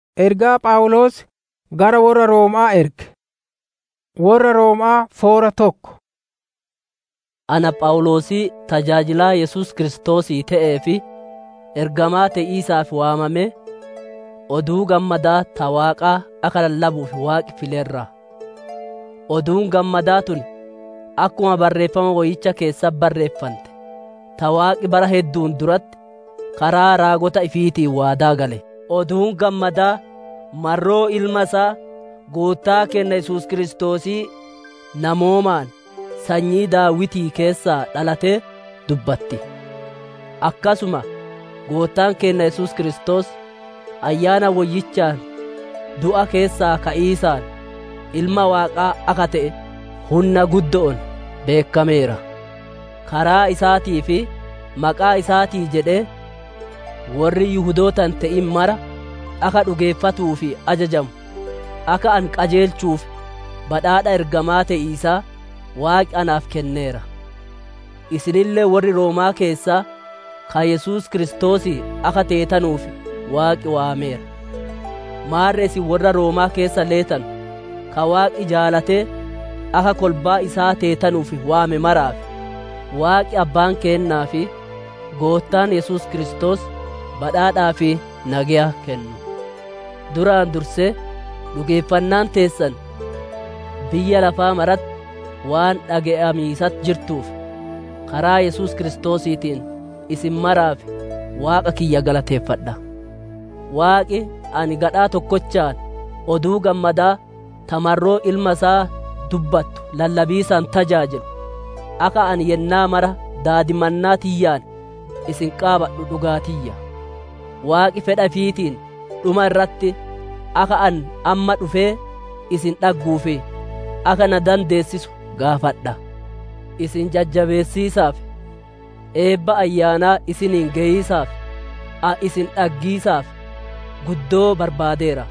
Ergaa Phaawulos gara warra Roomaa erge. Warra Roomaa foora tokko. Ana Phaawulosii tajaajilaa Yesuus Kiristoosii ta'ee fi ergamaa ta'iisaaf waamamee oduu gammadaa ta Waaqaa akka lallabuuf Waaqi fileerra. Oduun gammadaa tun akkuma barreeffama woyicha keessa barreeffante ta Waaqi bara hedduun duratti karaa raagota ifiitiin waadaa gale. Oduun gammadaa marroo ilma isaa goottaa kenna Yesuus Kiristoosii namoomaan sanyii daawitii keessaa dhalatee dubbatti. Akkasuma goottaan kenna Yesuus Kiristoos ayyaana woyyichaan du'a keessaa ka'iisaan ilma waaqaa akka ta'e humna guddoon beekameera. Karaa isaatii fi maqaa isaatii jedhee warri Yihudootan ta'in mara akka dhugeeffatuu fi ajajamu akka an qajeelchuuf badhaadha ergamaa ta'iisaa Waaqi anaaf kenneera. Isinillee warri Roomaa keessaa ka Yesuus Kiristoosii akka teetanuuf Waaqi waameera. Maarre isin warra Roomaa keessa leetan ka Waaqi jaalatee akka kolbaa isaa teetanuuf waame maraaf Waaqi abbaan keennaa fi goottaan Yesuus Kiristoos badhaadhaa fi nagaya kennu. Duraan dursee dhugeeffannaan teessan biyya lafaa maratti waan dhaga'amiisat jirtuuf karaa Yesuus Kiristoosiitiin isin maraaf Waaqa kiyya galateeffadha. Waaqi ani gadhaa tokkochaan oduu gammadaa tamarroo ilma isaa dubbattu lallabiisaan tajaajilu akka ani yennaa mara daadimannaa tiyyaan isin qaabadhu dhugaatiyya. Waaqi fedha fiitiin dhuma irratti akka an amma dhufee isin dhagguufi akka na dandeessisu gaafadha. Isin jajjabeessiisaaf eebba ayyaanaa isiniin geeyisaaf a isin dhaggiisaaf guddoo barbaadeera.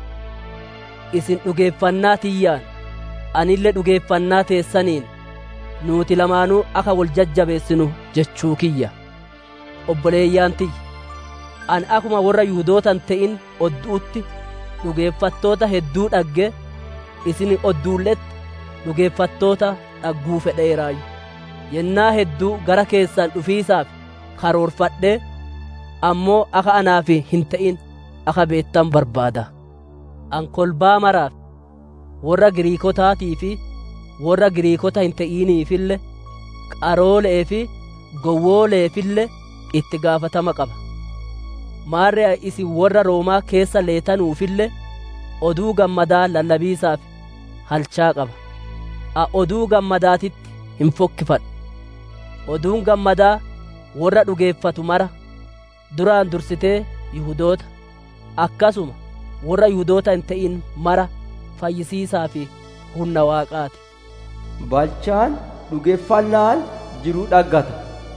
Isin dhugeeffannaa tiyyaan anillee dhugeeffannaa teessaniin nuuti lamaanuu akka wal jajjabeessinu jechuu kiyya. Obboleeyyaan tiyya. An akkuma warra Yihuudootan ta'in odduutti dhugeeffattoota hedduu dhagge isin odduulletti dhugeeffattoota dhagguu fedheeraayu. Yennaa hedduu gara keessan dhufiisaaf karoorfadhee ammoo akka anaaf hin ta'in akka beettan barbaada. An kolbaa maraaf warra Giriikotaatii fi warra Giriikota hin ta'iniifille qaroolee fi gowwooleefille itti gaafatama qaba. Maarre isin warra Roomaa keessa leetanuufille oduu gammadaa lallabiisaaf halchaa qaba. A oduu gammadaatitti hin fokkifadhu. Oduun gammadaa warra dhugeeffatu mara duraan dursitee Yihudoota akkasuma warra Yihudoota hin ta'in mara fayyisiisaa fi humna Waaqaati. Balchaan dhugeeffannaan jiruu dhaggata.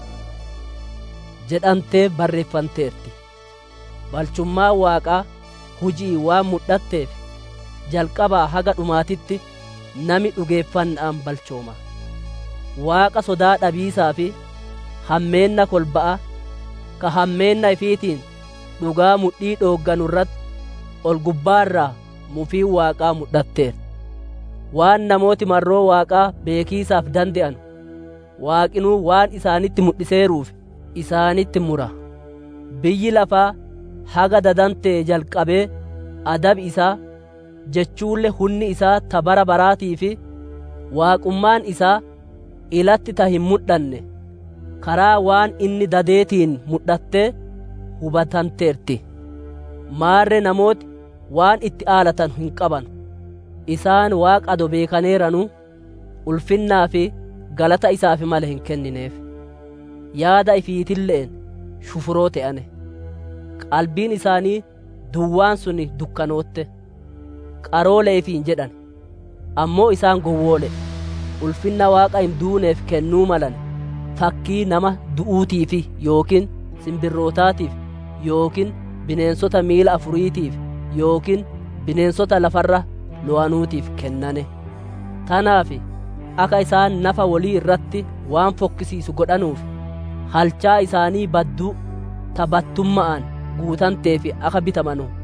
jedhamtee barreeffanteerti. Balchummaa Waaqaa hujii waan mudhatteef jalqabaa haga dhumaatitti nami dhugeeffannaan balchooma. Waaqa sodaa dhabiisaa fi hammeenna kolba'a ka hammeenna ifiitiin dhugaa mudhii dhoogganu irratti ol gubbaarraa mufii Waaqaa mudhatteer. Waan namooti marroo Waaqaa beekiisaaf dande'an Waaqinuu waan isaanitti mudhiseeruuf isaanitti mura. Biyyi lafaa haga dadantee jalqabee adabi isaa jechuulle hunni isaa ta bara baraatii fi waaqummaan isaa ilatti ta hin mudhanne karaa waan inni dadeetiin mudhattee hubatanteerti. Maarre namooti waan itti aalatan hin qaban. Isaan waaqa ado beekaneeranu ulfinnaa fi galata isaaf male hin kennineef. Yaada ifiitilleen shufuroo ta'ane. Qalbiin isaanii duwwaan sun dukkanootte. Qarooleefiin jedhan. Ammoo isaan gowwoole. Ulfinna waaqa hin duuneef kennuu malan. Fakkii nama du'uutiif yookiin simbirrootaatiif yookiin bineensota miila afuriitiif yookiin bineensota lafarra lo'anuutiif kennane. Tanaaf akka isaan nafa walii irratti waan fokkisiisu godhanuuf halchaa isaanii badduu taphattumma'an guutanteef akka bitamanu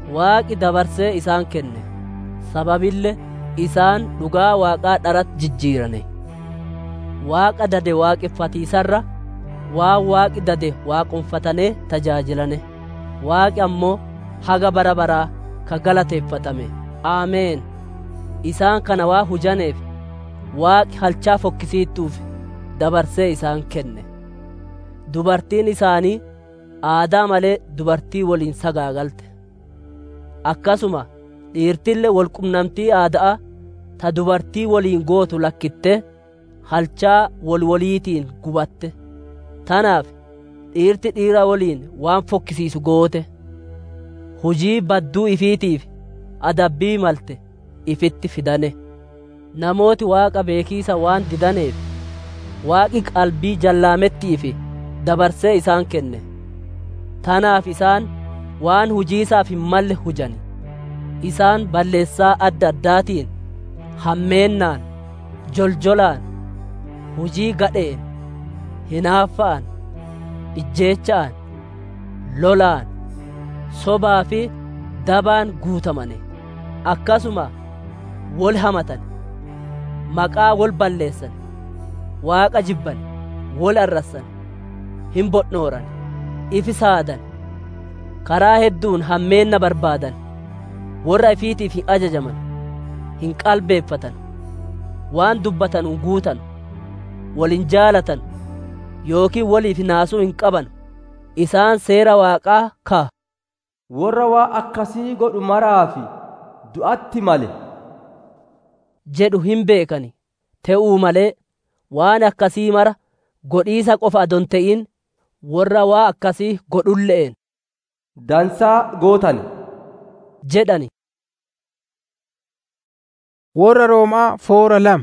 waaqi dabarsee isaan kenne sababille isaan dhugaa waaqaa dharatti jijjiirane waaqa dade waaqeffatiisarra waan waaqi dade waaqonfatanee tajaajilane waaqi ammoo haga bara baraa ka galateeffatame aameen isaan kana waa hujaneef waaqi halchaa fokkisiittuuf dabarsee isaan kenne dubartiin isaanii aadaa malee dubartii waliin sagaagalte akkasuma dhiirtille walqunnamtii aadaa ta dubartii waliin gootu lakkitte halchaa walwaliitiin gubatte tanaaf dhiirti dhiira waliin waan fokkisiisu goote hujii badduu ifiitiif adabbii malte ifitti fidane namooti waaqa beekiisa waan didaneef waaqi qalbii jallaamettiif dabarsee isaan kenne tanaaf isaan waan hujiisaaf hin malle hujani isaan balleessaa adda addaatiin hammeennaan joljolaan hujii gadheen hinaaffa'an ijjeecha'an lolaan sobaa fi dabaan guutamane akkasuma wol hamatan maqaa wol balleessan waaqa jibban wol arrassan hin bodhnooran ifi saadan karaa hedduun hammeenna barbaadan warra ifiitiif hin ajajaman hin qalbeeffatan waan dubbatan hin guutan walin jaalatan yookiin waliif naasuu hin qaban isaan seera waaqaa ka warra waa akkasii godhu maraafi du'atti male jedhu hin beekani te'uu malee waan akkasii mara godhiisa qofa adon te'in warra waa akkasii godhulle'en dansaa gootane jedhani Warra Roomaa foora lama.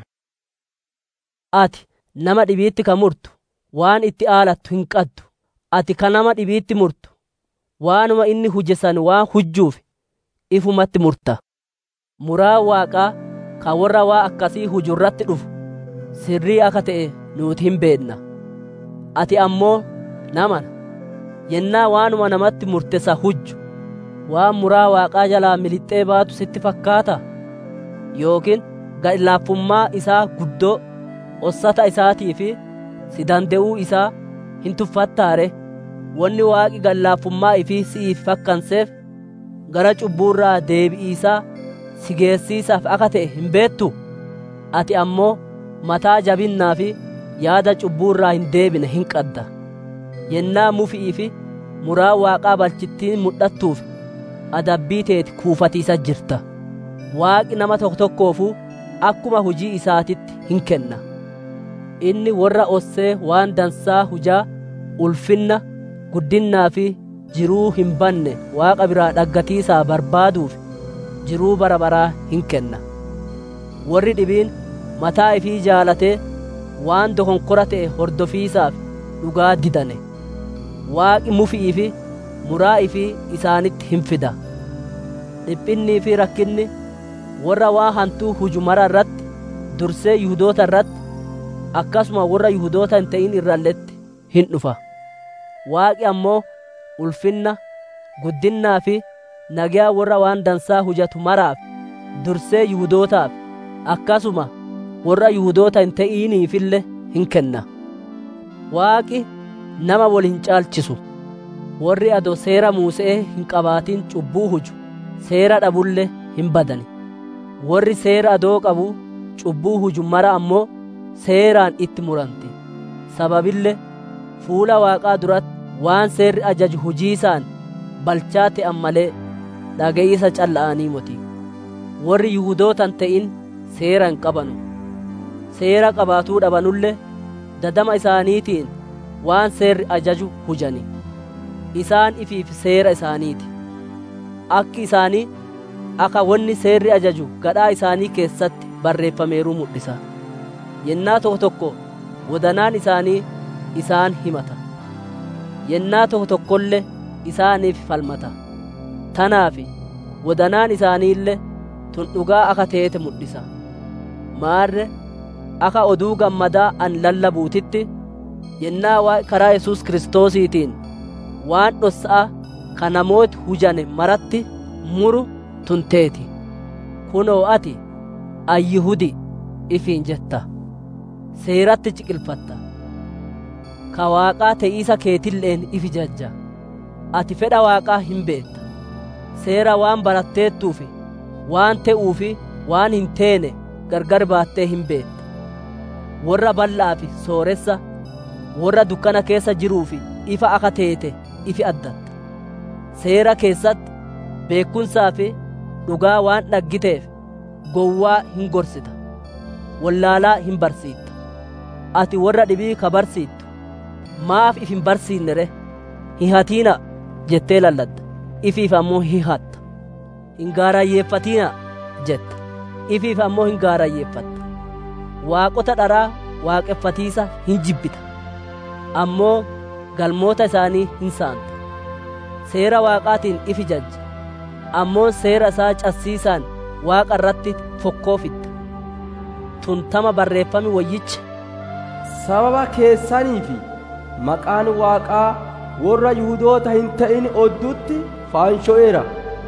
ati nama dhibiitti ka murtu waan itti aalattu hin qaddu ati ka nama dhibiitti murtu waanuma inni hujjesan waan hujjuuf ifumatti murta muraa waaqaa ka warra waa akkasii hujurratti dhufu sirrii akka ta'e nuuti hin beedna ati ammoo namana yennaa waanuma namatti murtesa hujju waan muraa waaqaa jalaa milixxee baatu sitti fakkaata yookiin gadhilaaffummaa isaa guddoo ossata isaatii fi si dande'uu isaa hin tuffattaare wanni waaqi gadhilaaffummaa ifii si'iif fakkanseef gara cubbuurraa deebi'iisaa si geessiisaaf akka ta'e hin beettu ati ammoo mataa jabinnaa fi yaada cubbuurraa hin deebine hin qadda yennaa mufi'ii fi muraa waaqaa balchittiin mul'attuuf adabbii teeti kuufatiisa jirta waaqi nama tokko tokkoofuu akkuma hujii isaatitti hin kenna inni warra ossee waan dansaa hujaa ulfinna guddinnaa fi jiruu hin banne waaqa biraa dhaggatiisaa barbaaduuf jiruu bara baraa hin kenna warri dhibiin mataa ifii jaalatee waan dokonkora ta'e hordofiisaaf dhugaa didane waaqi mufi'ii fi muraa ifii isaanitti hin fida dhiphinnii fi rakkinni warra waa hantuu huju mara irratti dursee yihudoota irratti akkasuma warra yihudoota hin ta'in irralletti hin dhufa waaqi ammoo ulfinna guddinnaa fi nagaa warra waan dansaa hujatu maraaf dursee yihudootaaf akkasuma warra yihudoota hin ta'iniifille hin kenna waaqi nama wal hin caalchisu warri ado seera muusee hin qabaatin cubbuu huju seera dhabulle hin badani warri seera adoo qabu cubbuu huju mara ammoo seeraan itti muranti sababille fuula waaqaa duratti waan seerri ajaju hujiisaan balchaa ta'an malee dhaga'iisa calla'anii moti warri yihudootan ta'in seera hin qabanu seera qabaatuu dhabanulle dadama isaaniitiin waan seerri ajaju hujani isaan ifiif seera isaaniiti akki isaanii akka wanni seerri ajaju gadhaa isaanii keessatti barreeffameeruu mul'isa yennaa tokko tokko wadanaan isaanii isaan himata yennaa tokko tokkollee isaaniif falmata tanaaf wadanaan isaaniillee tun dhugaa akka teete mul'isa maarre akka oduu gammadaa an lallabuutitti yennaa waa karaa yesus kiristoosiitiin waan dhossa'a ka namooti hujane maratti muru tunteeti kunoo ati ayyihudi ifiin jetta seeratti ciqilfatta ka waaqaa te'iisa keetilleen ifi jajja ati fedha waaqaa hin beetta seera waan baratteettuufi waan te'uufi waan hin teene gargar baattee hin beetta warra bal'aafi sooressa warra dukkana keessa jiruufi ifa aka teete ifi addatta seera keessatti beekumsaa fi dhugaa waan dhaggiteef gowwaa hin gorsita wallaalaa hin barsiitta ati warra dhibii ka barsiittu maaf if hin barsiinnere hihatiina jettee lalladda ifiif ammoo hihatta hin gaarayyeeffatiina jetta ifiif ammoo hin gaarayyeeffatta waaqota dharaa waaqeffatiisa hin jibbita ammoo galmoota isaanii hin saanta seera waaqaatiin ifi jajja ammoo seera isaa cassiisaan waaqa irratti fokkoofitta tuntama barreeffami wayyicha sababa keessanii fi maqaan waaqaa warra yihudoota hin ta'in odduutti faansho'eera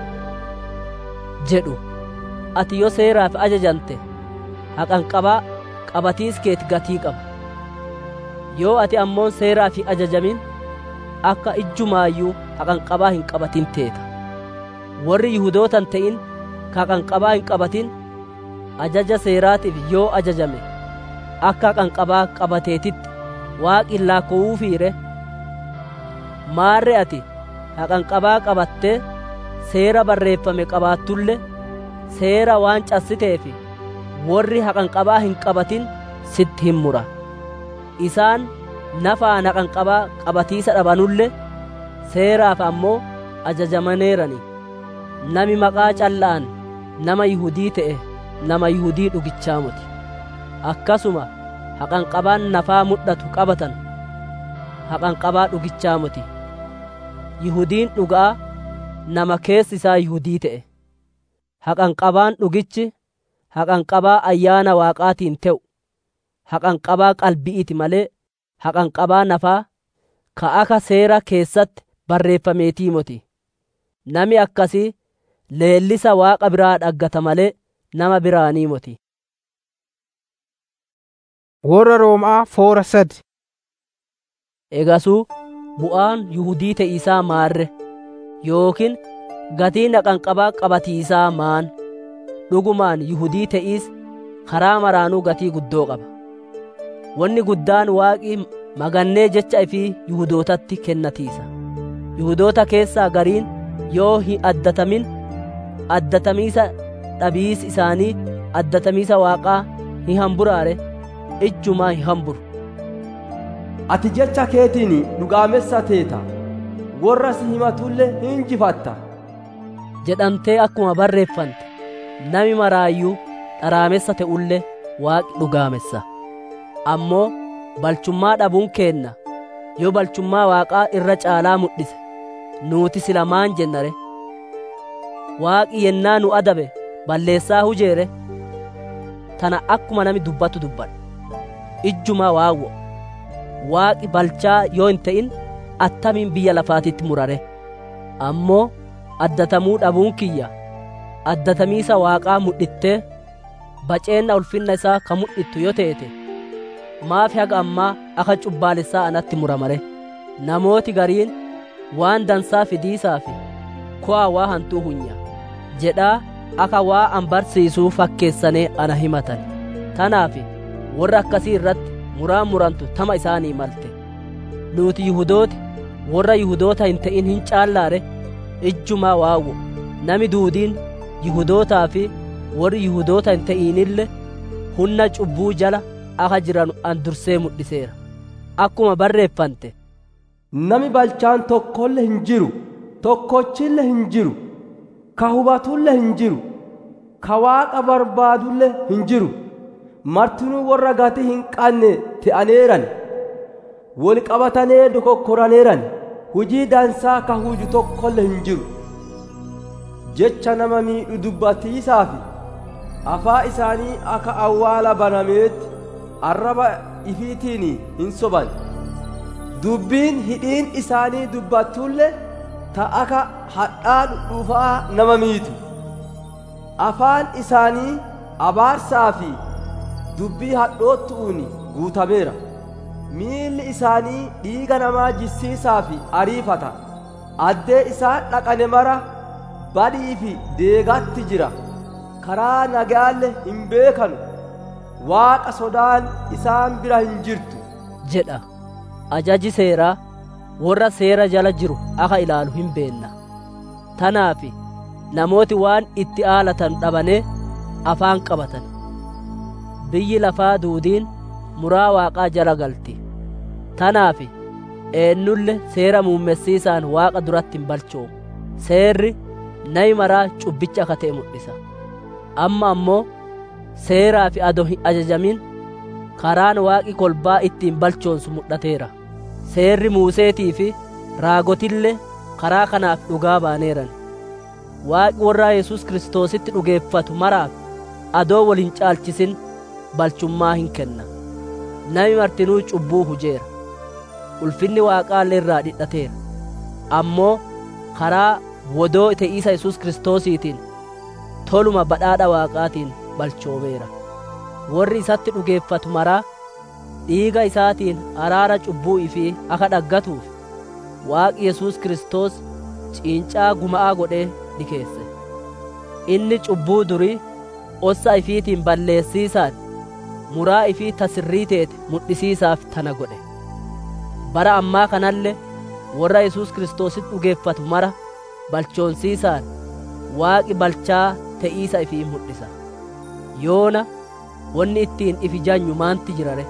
jedhu ati yoo seeraaf ajajamte haqanqabaa qabatiis keeti gatii qaba yoo ati ammoon seeraaf hin ajajamin akka ijjumaayyuu haqanqabaa hin qabatin teeta warri yihudootan ta'in ka haqanqabaa hin qabatin ajaja seeraatiif yoo ajajame akka haqanqabaa qabateetitti waaqin laakkoowuufiire maarre ati haqanqabaa qabattee seera barreeffame qabaattulle seera waan cassiteefi warri haqanqabaa hin qabatin sitti hin mura isaan nafaan haqanqabaa qabatiisa dhabanulle seeraaf ammoo ajajamaneerani nami maqaa calla'an nama yihudii ta'e nama yihudii dhugichaa muti akkasuma haqanqabaan nafaa mudhatu qabatan haqanqabaa dhugichaa muti yihudiin dhugaa nama keessi isaa yihudii ta'e haqanqabaan dhugichi haqanqabaa ayyaana waaqaatiin te'u haqanqabaa qalbi'iiti malee haqanqabaa nafaa ka aka seera keessatti barreeffameetii moti nami akkasii leellisa waaqa biraa dhaggata malee nama biraanii moti Warra Roomaa foora sadi. egasuu bu'aan yihudii te'iisaa maarre yookiin gatiin haqanqabaa qabatiisaa maan dhugumaan yihudii te'iis karaa maraanuu gatii guddoo qaba wanni guddaan waaqii magannee jecha ifii yihudootatti kennatiisa yihudoota keessaa gariin yoo hin addatamin addatamiisa dhabiis isaanii addatamiisa waaqaa hin hamburaare ijjumaa hin hamburu ati jecha keetiin dhugaamessa teeta warra si himatullee hin injifatta jedhamtee akkuma barreeffante nami maraayyuu dharaamessa te'ullee waaqi dhugaamessa ammoo balchummaa dhabuun keenna yoo balchummaa waaqaa irra caalaa mul'ise nuuti sila maan jennare waaqi yennaa nu adabe balleessaa hujeere tana akkuma nami dubbatu dubbadha ijjumaa waawwo waaqi balchaa yoo hin ta'in attamiin biyya lafaatitti murare ammoo addatamuu dhabuun kiyya addatamiisa waaqaa mudhittee baceenna ulfinna isaa ka mudhittu yoo teete maaf haga ammaa aka cubbaalessaa anatti muramare namooti gariin waan dansaa fidiisaa fi ko'a waa hantuu hunya jedhaa aka waa an barsiisuu fakkeessanee ana himatan tanaafi warra akkasii irratti muraan murantu tama isaanii malte nuti yihudooti warra yihudoota hin ta'in hin caallaare ijjumaa waawwo nami duudiin yihudootaa fi warri yihudoota hin ta'inille hunna cubbuu jala aka jiran an dursee mudhiseera akkuma barreeffante nami balchaan tokkolle hin jiru tokkochille hin jiru ka hubatulle hin jiru ka waaqa barbaadulle hin jiru martinuu warra gatii hin qabne te'aneeran wol qabatanee dokokkoraneeran hujii dansaa ka huju tokkolle hin jiru jecha nama miidhu dubbatiisaa fi afaa isaanii akka awwaala banameetti arraba ifiitiin hin soban dubbiin hidhiin isaanii dubbattulle ta akka hadhaa dhudhuufaa nama miitu afaan isaanii abaarsaa fi dubbii hadhoottu'uun guutameera miilli isaanii dhiiga namaa jissiisaa fi ariifata addee isaan dhaqane mara badii fi deegatti jira karaa nagaalle hin beekanu waaqa sodaan isaan bira hin jirtu jedha ajaji seeraa warra seera jala jiru akka ilaalu hin beenna tanaaf namooti waan itti aalatan dhabanee afaan qabatan biyyi lafaa duudiin muraa waaqaa jala galti tanaaf eennulle seera muummessiisaan waaqa duratti hin balchoomu seerri nami maraa cubbicha akka ta'e mul'isa amma ammoo seeraa fi ado hin ajajamin karaan waaqi kolbaa ittiin balchoonsu mul'ateera seerri muuseetii fi raagotillee karaa kanaaf dhugaa baaneeran waaqi warra yesus kiristoositti dhugeeffatu maraaf adoo wal hin caalchisin balchummaa hin kenna nami martinuu cubbuu hujeera ulfinni waaqaallee irraa dhidhateera ammoo karaa wodoo te'iisa yesus kiristoosiitiin toluma badhaadha waaqaatiin balchoomeera warri isatti dhugeeffatu maraa dhiiga isaatiin araara cubbuu ifii akka dhaggatuuf waaqi yesus kiristoos ciincaa guma'aa godhee dhikeesse inni cubbuu durii ossa ifiitiin balleessiisaan muraa ifii tasirrii teete mudhisiisaaf tana godhe bara ammaa kanalle warra yesus kiristoositti dhugeeffatu mara balchoonsiisaan waaqi balchaa te'iisa ifii mul'isa yoona wanni ittiin ifi janyu maanti jirare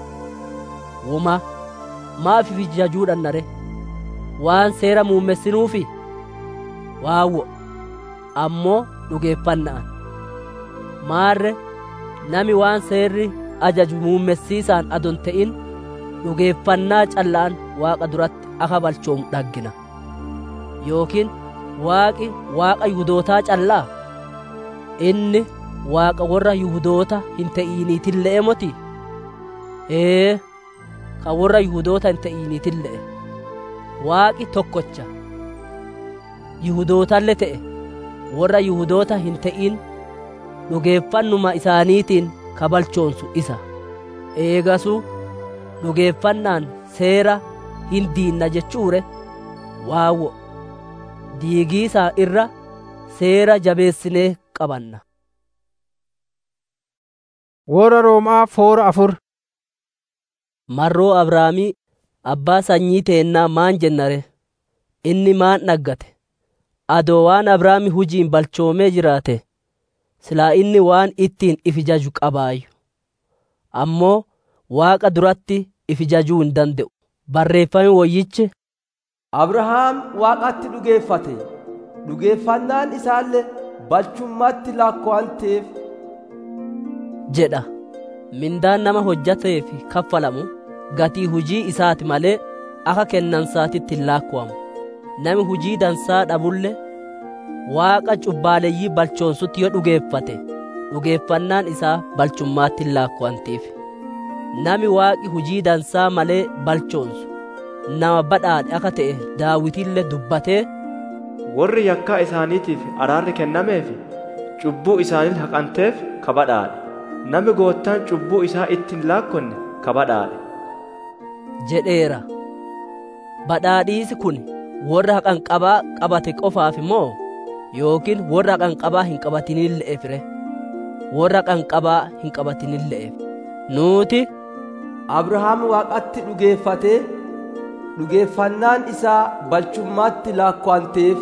woma maaf ifi jajuudhannare waan seera muummessinuufi waawwo ammoo dhugeeffanna'an maarre nami waan seerri ajaju muummessiisaan adon ta'in dhugeeffannaa callaan waaqa duratti akka balchoomu dhaggina yookiin waaqi waaqa yuhudootaa callaa inni waaqa warra yuhudoota hin ta'iniitillee moti ee ka warra yuhudoota hin ta'iniitillee waaqi tokkocha yuhudootalle ta'e warra yuhudoota hin ta'in dhugeeffannuma isaaniitiin kabalchoonsu isa eegasu dhugeeffannaan seera hin diinna jechuure waawwo diigiisaa irra seera jabeessinee qabanna Warra Roomaa foora afur marroo abrahaamii abbaa sanyii teennaa maan jennare inni maan dhaggate adoo waan abrahaami hujiin balchoomee jiraate silaa inni waan ittiin ifi jaju qabaayyu ammoo waaqa duratti ifi jajuu hin danda'u barreeffame woyyichi abrahaam waaqatti dhugeeffate dhugeeffannaan isaallee balchummaatti lakko'anteef jedha mindaan nama hojjateef kaffalamu gatii hujii isaati malee akka kennansaatitti hin laakkuwamu nami hujii dansaa dhabulle waaqa cubbaaleeyyii balchoonsutti yoo dhugeeffate dhugeeffannaan isaa balchummaatti hin laakkuwantiif nami waaqi hujii dansaa malee balchoonsu nama badhaadhe akka ta'e daawitille dubbatee warri yakkaa isaaniitiif araarri kennameef cubbuu isaanii haqanteef kabadhaadhe nami goottaan cubbuu isaa ittiin laakkonne kabadhaadhe jedheera badhaadhiisi kun warra haqanqabaa qabate qofaaf moo yookiin warra haqanqabaa hin qabatinille'eef re warra haqanqabaa hin qabatinille'eef nuuti abrahaam waaqatti dhugeeffatee dhugeeffannaan isaa balchummaatti laakko'anteef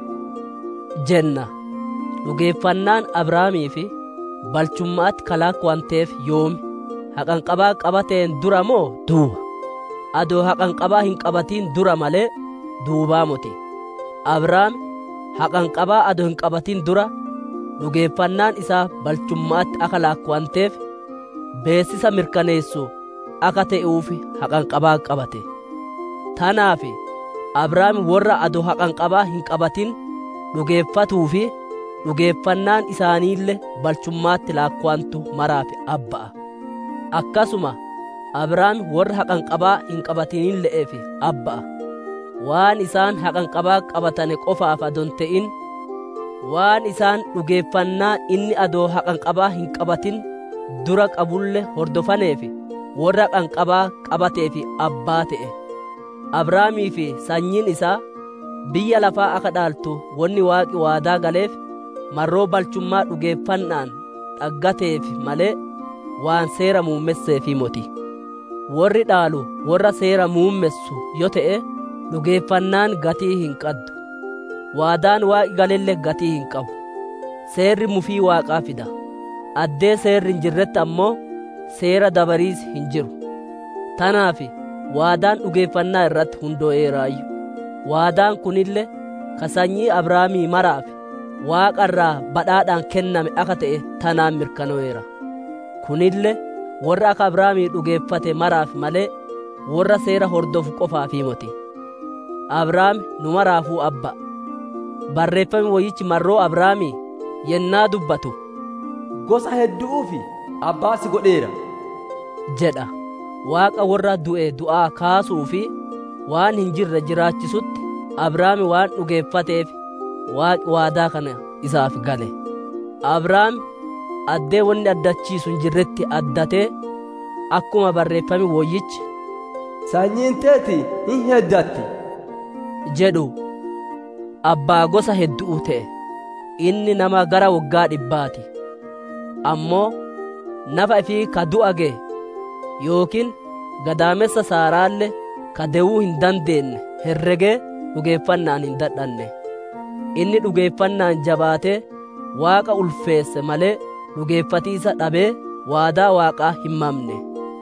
jenna dhugeeffannaan abrahaamii fi balchummaatti kalaakko'anteef yoomi haqanqabaa qabateen dura moo duuba adoo haqanqabaa hin qabatiin dura malee duubaa moti abrahaam haqanqabaa adoo hin qabatin dura dhugeeffannaan isaa balchummaatti akka laakko'anteef beessisa mirkaneessu akka ta'uuf haqanqabaa qabate tanaaf abrahaam warra adoo haqanqabaa hin qabatin dhugeeffatuu fi dhugeeffannaan isaaniille balchummaatti laakko'antu maraaf abba'a akkasuma abrahaam warra haqanqabaa hin qabatinille'eef abba'a waan isaan haqanqabaa qabatane qofaaf adon te'in waan isaan dhugeeffannaa inni adoo haqanqabaa hin qabatin dura qabulle hordofaneefi warra haqanqabaa qabateefi abbaa ta'e abrahaamii fi sanyiin isaa biyya lafaa akka dhaaltu wanni waaqi waadaa galeef marroo balchummaa dhugeeffannaan dhaggateef malee waan seera muummesseefi moti warri dhaalu warra seera muummessu yo ta'e dhugeeffannaan gatii hin qaddu waadaan waaqi galelle gatii hin qabu seerri mufii waaqaa fida addee seerri hin jirretti ammoo seera dabariis hin jiru tanaafi waadaan dhugeeffannaa irratti hundoo'eeraayyu waadaan kunille ka sanyii abrahaamii maraaf waaqa irraa badhaadhaan kenname akka ta'e tanaan mirkanoo'eera kunille warra akka abrahaamii dhugeeffate maraaf malee warra seera hordofu qofaafii moti abrahaam nu maraafuu abba barreeffami woyyichi marroo abrahaamii yennaa dubbatu gosa hedduu fi abbaa si godheera jedha waaqa warra du'e du'aa kaasuu fi waan hin jirre jiraachisutti abrahaami waan dhugeeffateef waaqi waadaa kana isaaf gale abrahaam addee wanni addachiisu hin jirretti addatee akkuma barreeffami woyyichi sanyiin teeti hin heddatti jedhu abbaa gosa hedduu ta'e inni nama gara waggaa dhibbaati ammoo nafa ifii ka du'a ga'e yookiin gadaamessa saaraalle ka de'uu hin dandeenye herregee dhugeeffannaan hin dadhanne inni dhugeeffannaan jabaatee waaqa ulfeesse malee dhugeeffatiisa dhabee waadaa waaqaa hin mamne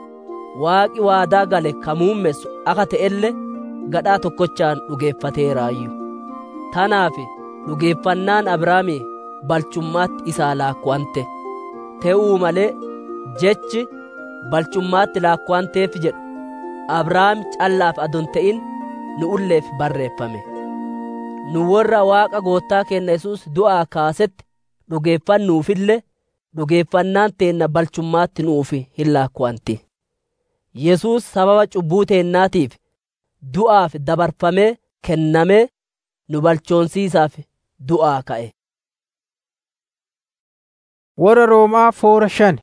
waaqi waadaa gale ka muummessu akka ta'elle gadhaa tokkochaan dhugeeffateeraayyu tanaaf dhugeeffannaan abrahaamii balchummaatti isaa laakkwante te'uu malee jechi balchummaatti laakwanteef jedhu abrahaam callaaf adon ta'in nu ulleef barreeffame nu warra waaqa goottaa kenna yesus du'aa kaasetti dhugeeffannuufille dhugeeffannaan teenna balchummaatti nuuf hin laakwanti yesus sababa cubbuu teennaatiif du'aaf dabarfamee kennamee nu balchoonsiisaaf du'aa ka'e warra roomaa foora shan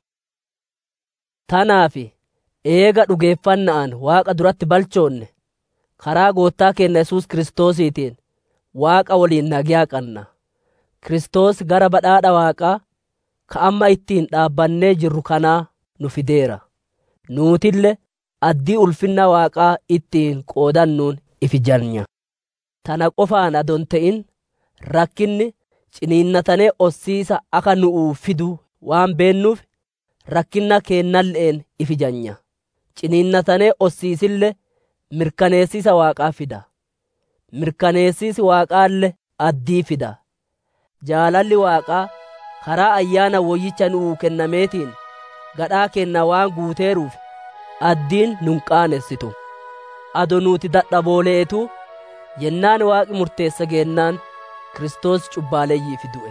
tanaaf eega dhugeeffannaan waaqa duratti balchoonne karaa goottaa keenya yesus kiristoosiitiin waaqa waliin nagiyaa qanna kiristoos gara badhaadha waaqaa ka amma ittiin dhaabbannee jirru kanaa nu fideera nuutille addii ulfinna waaqaa ittiin qoodannuun ifijanya tana qofaan adon ta'in rakkinni ciniinnatanee ossiisa akka nu'uu fidu waan beennuuf rakkinna keennalle'een ifijanya ciniinnatanee ossiisille mirkaneessisa waaqaa fida mirkaneessisi waaqaalle addii fida jaalalli waaqaa karaa ayyaana woyyicha nu'uu kennameetiin gadhaa kenna waan guuteeruuf addiin nun qaanessitu ado nuuti dadhabooleetu yennaan waaqi murteessa geennaan Kiristoos cubbaaleeyyiif du'e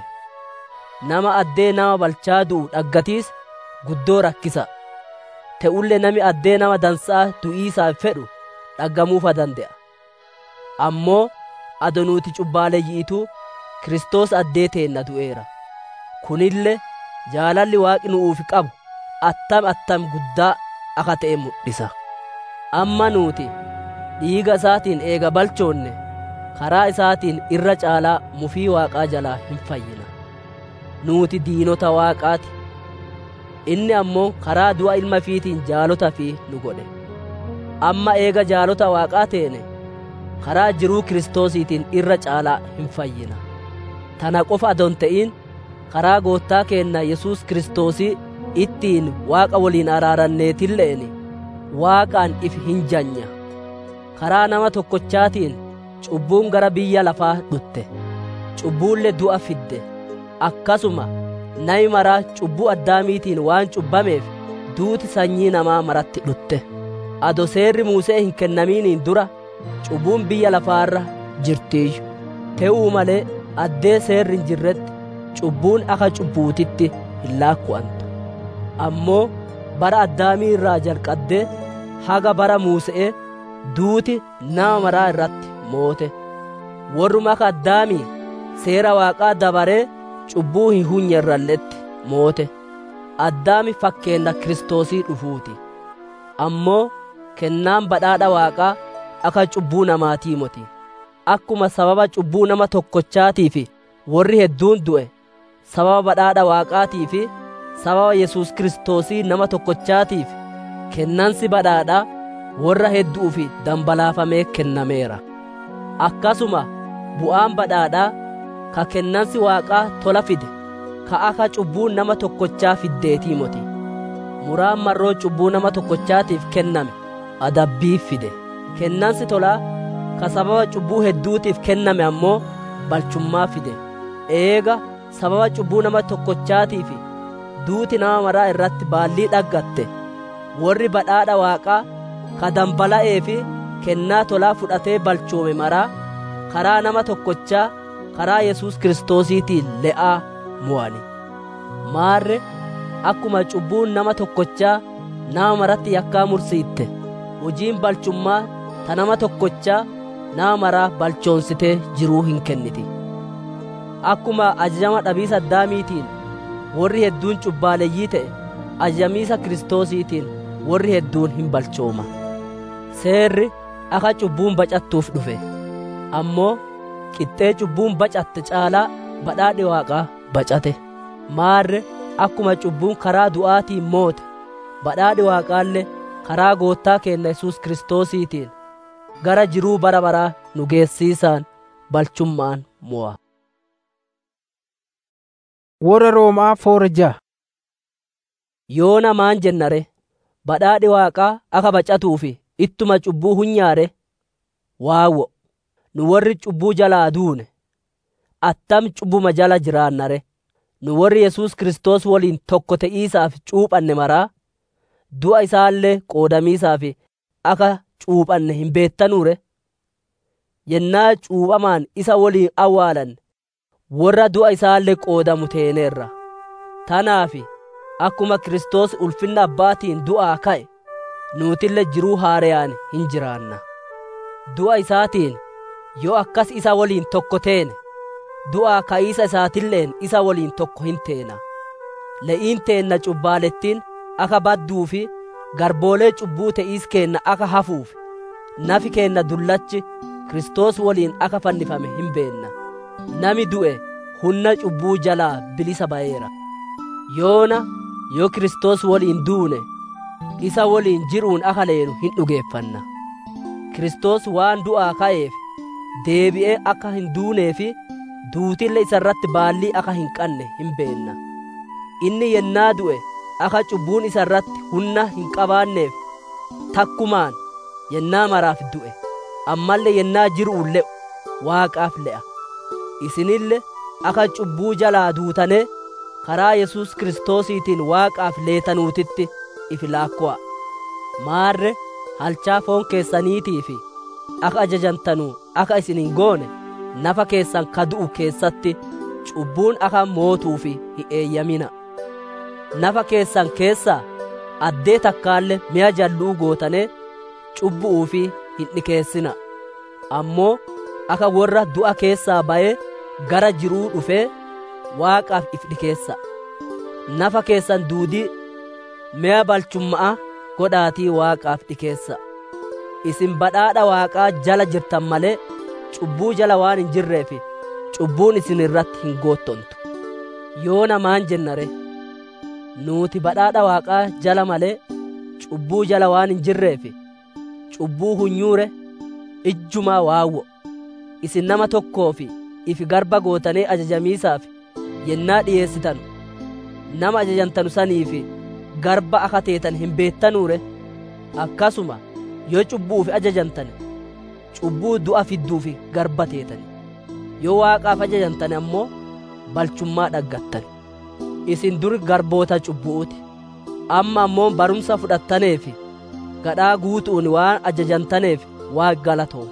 nama addee nama balchaa du'u dhaggatiis guddoo rakkisa te'ulle nami addee nama dansaa du'iisaaf fedhu dhaggamuufa dande'a ammoo ado nuti cubbaaleeyyiitu Kiristoos addee teenna du'eera kunille jaalalli waaqi nu'uuf qabu attam attam guddaa akka ta'e mul'isa amma nuti dhiiga isaatiin eega balchoonne karaa isaatiin irra caalaa mufii waaqaa jalaa hin fayyina nuti diinota waaqaati inni ammoo karaa du'a ilma fiitiin jaalota fi nu godhe amma eega jaalota waaqaa teene karaa jiruu kiristoosiitiin irra caalaa hin fayyina tana qofa adon ta'in karaa goottaa keenna yesus kiristoosii ittiin waaqa waliin araaranneetilleeni waaqaan if hin janya karaa nama tokkochaatiin cubbuun gara biyya lafaa dhutte cubbuulle du'a fidde akkasuma nami maraa cubbuu addaamiitiin waan cubbameef duuti sanyii namaa maratti dhutte ado seerri muusee hin kennamiiniin dura cubbuun biyya lafaarra jirtiiyyu te'uu malee addee seerri hin jirretti cubbuun akka cubbuutitti hin laakku'antu ammoo bara addaamii irraa jalqaddee haga bara muuse'ee duuti nama maraa irratti moote warruma akka addaamii seera waaqaa dabaree cubbuu hin hunyerralletti moote addaami fakkeenna kiristoosii dhufuuti ammoo kennaan badhaadha waaqaa akka cubbuu namaatii moti akkuma sababa cubbuu nama tokkochaatii fi warri hedduun du'e sababa badhaadha waaqaatii fi sababa yesus kiristoosii nama tokkochaatiif kennansi badhaadhaa warra hedduuf dambalaafamee kennameera akkasuma bu'aan badhaadhaa ka kennansi waaqaa tola fide ka akka cubbuu nama tokkochaa fiddeetii moti muraan marroo cubbuu nama tokkochaatiif kenname adabbii fide kennansi tolaa ka sababa cubbuu hedduutiif kenname ammoo balchummaa fide eega sababa cubbuu nama tokkochaatiif duuti nama maraa irratti baallii dhaggatte warri badhaadha waaqaa ka dambala'ee fi kennaa tolaa fudhatee balchoome maraa karaa nama tokkochaa karaa yesus kiristoosiitiin le'aa mu'ani maarre akkuma cubbuun nama tokkochaa nama maratti yakkaa mursiitte hojiin balchummaa ta nama tokkochaa nama maraa balchoonsitee jiruu hin kenniti akkuma ajajama dhabiisa addaamiitiin warri hedduun cubbaaleeyyii ta'e ajajamiisa kiristoosiitiin warri hedduun hin balchooma seerri akka cubbuun bacattuuf dhufe ammoo qixxee cubbuun bacatte caalaa badhaadhi waaqaa bacate maarre akkuma cubbuun karaa du'aatiin moote badhaadhi waaqaallee karaa goottaa keenna yesus kiristoosiitiin gara jiruu bara baraa nu geessiisaan balchummaan mo'a. Warra Roomaa foorja. Yoo namaan jennare badhaadhi waaqaa akka bacatuufi ittuma cubbuu hunyaare waawwo nu warri cubbuu jalaa duune attam cubbuma jala jiraannare nu warri yesus kiristoos waliin tokko te'iisaaf cuuphanne maraa du'a isaallee qoodamiisaaf akka cuuphanne hin beettanuure yennaa cuuphamaan isa waliin awwaalanne warra du'a isaallee qoodamu teeneerra tanaafi akkuma kiristoos ulfinna abbaatiin du'aa ka'e nuutillee jiruu haareyaan hin jiraanna du'a isaatiin yoo akkas isa waliin tokko teene du'aa ka'iisa isaatilleen isa waliin tokko hin teena le'iin teenna cubbaalettiin akka badduu fi garboolee cubbuu te'iis keenna akka hafuuf nafi keenna dullachi kiristoos waliin akka fannifame hin beenna nami du'e hunna cubbuu jalaa bilisa ba'eera yoona yoo kiristoos waliin duune isa waliin jiruun akka leenu hin dhugeeffanna kiristoos waan du'aa ka'eef deebi'ee akka hin duunee fi duutille isa irratti baallii akka hin qanne hin beenna inni yennaa du'e akka cubbuun isa irratti humna hin qabaanneef takkumaan yennaa maraaf du'e ammallee yennaa jiruun le'u waaqaaf le'a isinille akka cubbuu jalaa duutane karaa yesus kiristoosiitiin waaqaaf leetanuutitti ifi laakko'a maarre halchaa foon keessaniitii fi akka ajajantanuu akka isin hin goone nafa keessan ka du'u keessatti cubbuun akka mootuuf hin eeyyamina nafa keessan keessaa addee takkaalle mi'a jalluu gootane cubbu'uu fi hin dhikeessina ammoo akka warra du'a keessaa ba'ee gara jiruu dhufee waaqaaf if dhikeessa nafa keessan duudii mi'a balchummaa godhaatii waaqaaf dhikeessa isin badhaadha waaqaa jala jirtan malee cubbuu jala waan hin jirreef cubbuun isin irratti hin goottontu yoo namaan jennare nuuti badhaadha waaqaa jala malee cubbuu jala waan hin jirreef cubbuu hunyuure ijjumaa waawwo isin nama tokkoof ifi garba gootanee ajajamiisaaf yennaa dhiyeessitan nama ajajantanu saniif garba akka teetan hin beettanuure akkasuma yoo cubbuuf ajajantane cubbuu du'a fidduuf garba teetani yoo waaqaaf ajajantane ammoo balchummaa dhaggattani isin dur garboota cubbuuti amma ammoo barumsa fudhattaneef gadhaa guutuun waan ajajantaneef waa galatoo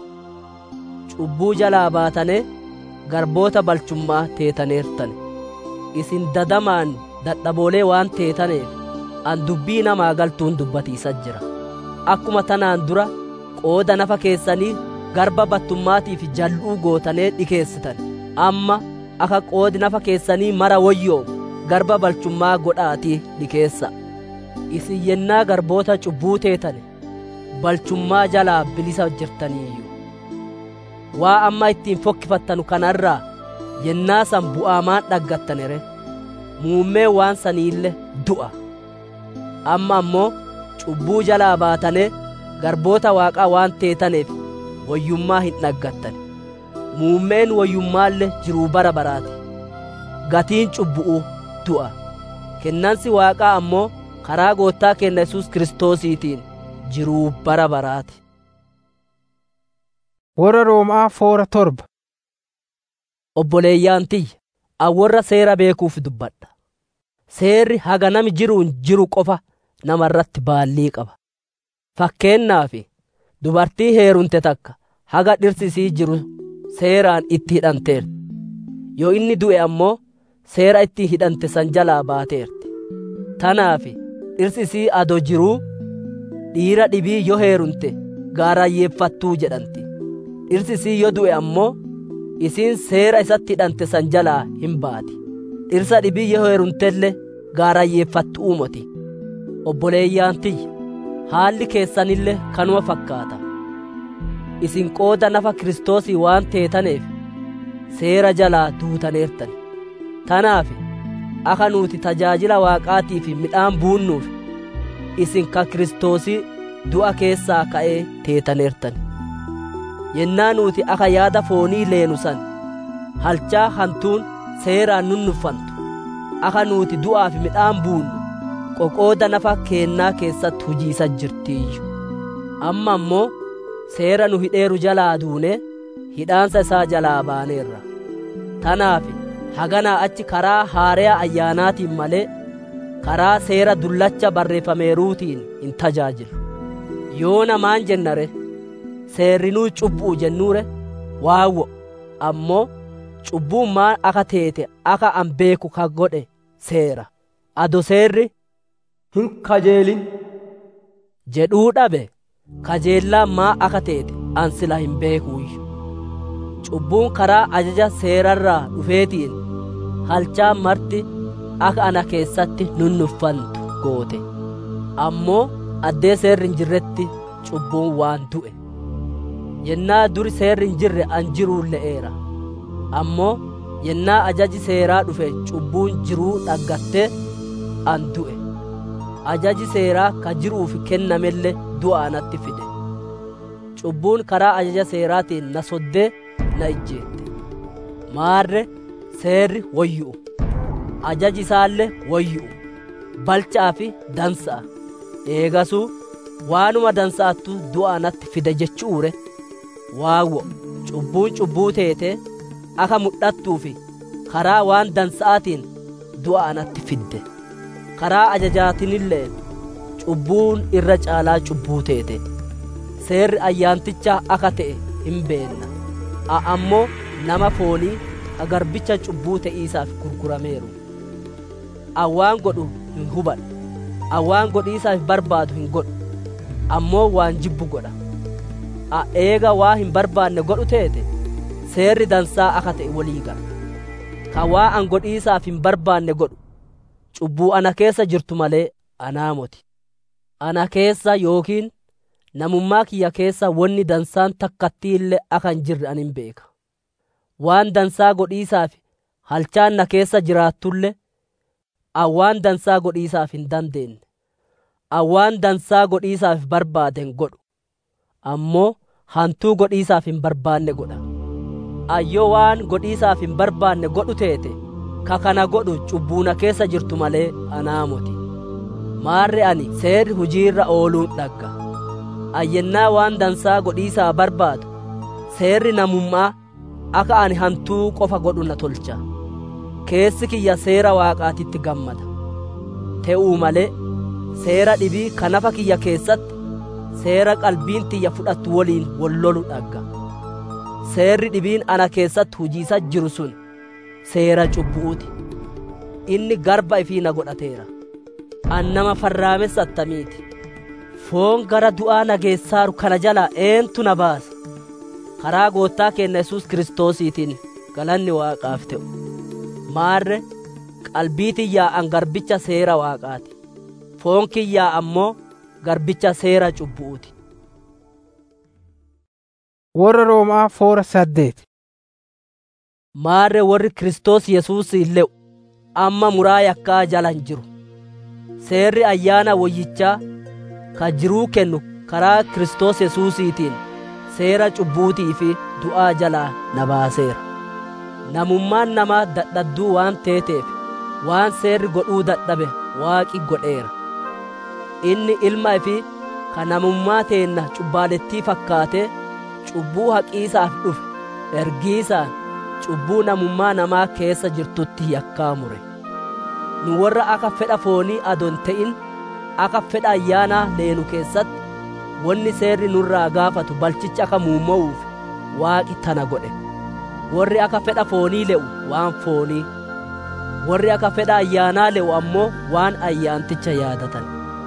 cubbuu jalaa baatanee garboota balchummaa teetaneertane isin dadamaan dadhaboolee waan teetaneef an dubbii namaa galtuun dubbatiisa jira akkuma tanaan dura qooda nafa keessanii garba battummaatiif jal'uu gootanee dhikeessitan amma akka qoodi nafa keessanii mara woyyoomu garba balchummaa godhaatii dhikeessa isin yennaa garboota cubbuu teetane balchummaa jalaa bilisa jirtaniiyyu waa amma ittiin fokkifattanu kanarraa yennaa san bu'aamaan dhaggattanere muummee waan saniille du'a amma ammoo cubbuu jalaa baatane garboota waaqaa waan teetaneef woyyummaa hin dhaggattan muummeen woyyummaallee jiruu bara baraati gatiin cubbu'u du'a kennansi waaqaa ammoo karaa goottaa keenya yesus kiristoosiitiin jiruu bara baraati Warra Roomaa foora torba. obboleeyyaan tiyya awwarra seera beekuuf dubbadha seerri haga nami jiruun jiru qofa namarratti baallii qaba fakkeennaaf dubartii heerumte takka haga dhirsi isii jiru seeraan itti hidhanteerti yoo inni du'e ammoo seera itti hidhante san jalaa baateerti tanaaf dhirsi isii ado jiruu dhiira dhibii yoo heerumte gaarayyeeffattuu jedhanti dhirsi isii yoo du'e ammoo isiin seera isatti hidhante san jalaa hin baati dhirsa dhibii yoo heerumtelle gaarayyeeffattu uumoti obboleeyyaan tiyya haalli keessanille kanuma fakkaata isin qooda nafa kiristoosii waan teetaneef seera jalaa duutaneertan tanaaf akka nuti tajaajila waaqaatiif midhaan buunnuuf isin ka kiristoosii du'a keessaa ka'ee teetaneertan yennaa nuti akka yaada foonii leenu san halchaa hantuun seeraan nunnuffantu akka nuti du'aaf midhaan buunnu qoqooda nafa keennaa keessatti hujiisa jirtiiyyu amma ammoo seera nu hidheeru jalaa duune hidhaansa isaa jalaa baaneerra tanaaf haganaa achi karaa haareyaa ayyaanaatiin malee karaa seera dullacha barreeffameeruutiin hin tajaajilu yoo namaan jennare seerrinuu cubbuu jennuure waawwo ammoo cubbuun maan aka teete aka an beeku ka godhe seera ado seerri hin kajeelin jedhuu dhabe kajeellaan maa aka teete an sila hin beekuuyyu cubbuun karaa ajaja seerarraa dhufeetiin halchaa marti aka ana keessatti nunnuffantu goote ammoo addee seerri hin jirretti cubbuun waan du'e yennaa duri seerri hin jirre an jiruun le'eera ammoo yennaa ajaji seeraa dhufe cubbuun jiruu dhaggatte an du'e ajaji seeraa ka jiruuf kennamelle du'a anatti fide cubbuun karaa ajaja seeraatiin na soddee na ijjeette maarre seerri woyyu'u ajaji isaallee woyyu'u balchaa fi dansa'a eegasuu waanuma dansa'attu du'a anatti fide jechuure waawwo cubbuun cubbuu teete aka mudhattuu fi karaa waan dansa'aatiin du'a anatti fidde karaa ajajaatinillee cubbuun irra caalaa cubbuu teete seerri ayyaantichaa aka ta'e hin beenna a ammoo nama foonii ka garbicha cubbuu te'iisaaf gurgurameeru awwaan godhu hin hubadhu awwaan godhiisaaf barbaadu hin godhu ammoo waan jibbu godha a eega waa hin barbaanne godhu teete seerri dansaa aka ta'e walii gala ka waa an godhiisaaf hin barbaanne godhu cubbuu ana keessa jirtu malee anaa moti ana keessa yookiin namummaa kiyya keessa wonni dansaan takkattii illee aka hin jirre an hin beeka waan dansaa godhiisaaf halchaan na keessa jiraattullee awwaan dansaa godhiisaaf hin dandeenye awwaan dansaa godhiisaaf barbaaden godhu ammoo hantuu godhiisaaf hin barbaanne godha ayyoo waan godhiisaaf hin barbaanne godhu teete ka kana godhu cubbuuna keessa jirtu malee anaa moti maarre ani seerri hujiirra ooluun dhagga ayyennaa waan dansaa godhiisaa barbaadu seerri namummaa akka ani hantuu qofa godhu na tolcha keessi kiyya seera waaqaatitti gammada te'uu malee seera dhibii ka nafa kiyya keessatti seera qalbiin tiyya fudhattu woliin wollolu dhagga seerri dhibiin ana keessatti hujiisa jiru sun seera cubbuuti inni garba ifii na godhateera an nama farraamessa attamiiti foon gara du'aa na geessaaru kana jalaa eentu na baase karaa goottaa keenya yesus kiristoosiitiin galanni waaqaaf ta'u maarre qalbii tiyyaa garbicha seera waaqaati foon kiyyaa ammoo garbicha seera cubbu'uuti Warra Roomaa foora saddeet. maarre warri kiristoos yesuus le'u amma muraa yakkaa jala hin jiru seerri ayyaana woyyichaa ka jiruu kennu karaa kiristoos yesuusiitiin seera cubbuutii fi du'aa jalaa na baaseera namummaan namaa dadhadduu waan teeteef waan seerri godhuu dadhabe waaqi godheera inni ilma fi ka namummaa teenna cubbaalettii fakkaatee cubbuu haqiisaaf dhufe ergiisaan cubbuu namummaa namaa keessa jirtutti yakkaa mure nu warra akka fedha foonii adon ta'in akka fedha ayyaanaa leenu keessatti wanni seerri nurraa gaafatu balchicha akka muumma'uuf waaqi tana godhe warri akka fedha foonii le'u waan foonii warri akka fedha ayyaanaa le'u ammoo waan ayyaanticha yaadatan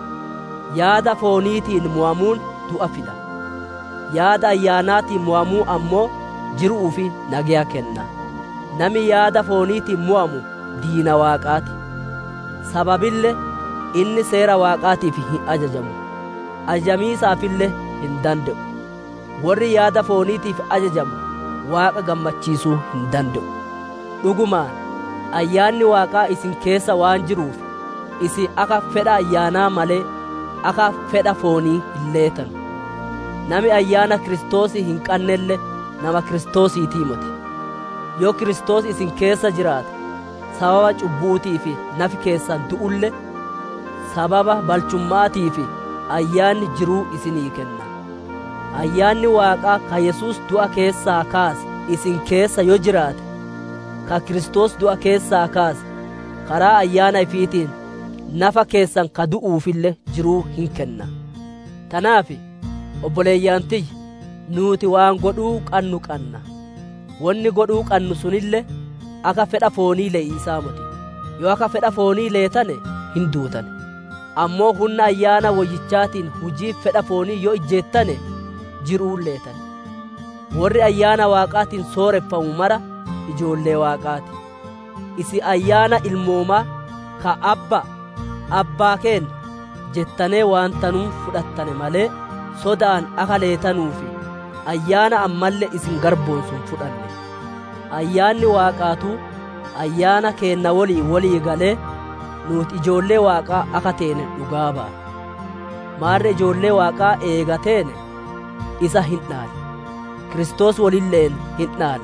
yaada fooniitiin mo'amuun du'a fida yaada ayyaanaatiin mo'amuu ammoo jiruu fi nagaya kenna nami yaada fooniitiin mo'amu diina waaqaati sababille inni seera waaqaatiif hin ajajamu ajajamiisaafillee hin danda'u warri yaada fooniitiif ajajamu waaqa gammachiisuu hin danda'u dhugumaan ayyaanni waaqaa isin keessa waan jiruuf isin akka fedha ayyaanaa malee akka fedha foonii hin leetan nami ayyaana kiristoosii hin qannelle nama kiristoosiitii miti yoo kiristoos isin keessa jiraate sababa cubbuutii fi nafi keessan du'ulle sababa balchummaatii fi ayyaanni jiruu isinii kenna ayyaanni waaqaa ka yesuus du'a keessaa kaase isin keessa yoo jiraate ka kiristoos du'a keessaa kaase karaa ayyaana ifiitiin nafa keessan ka du'uufille jiruu hin kenna tanaaf obboleeyyantiyya nuuti waan godhuu qannu qanna wanni godhuu qannu sunille akka fedha foonii leeyisaa miti yoo akka fedha foonii leetane hin duutane ammoo humna ayyaana woyyichaatiin hujii fedha foonii yoo ijjeettane jiruun leetane warri ayyaana waaqaatiin sooreffamu mara ijoollee waaqaati isi ayyaana ilmoomaa ka abba abbaa keenna jettanee waan tanuu fudhattane malee sodaan akka leetanuufi ayyaana ammallee isin garboonsun fudhanne ayyaanni waaqaatu ayyaana keenna walii walii galee nuti ijoollee waaqaa akka teene dhugaa ba'a maarre ijoollee waaqaa eegateene isa hin dhaalle kiristoos walilleen hin dhaalle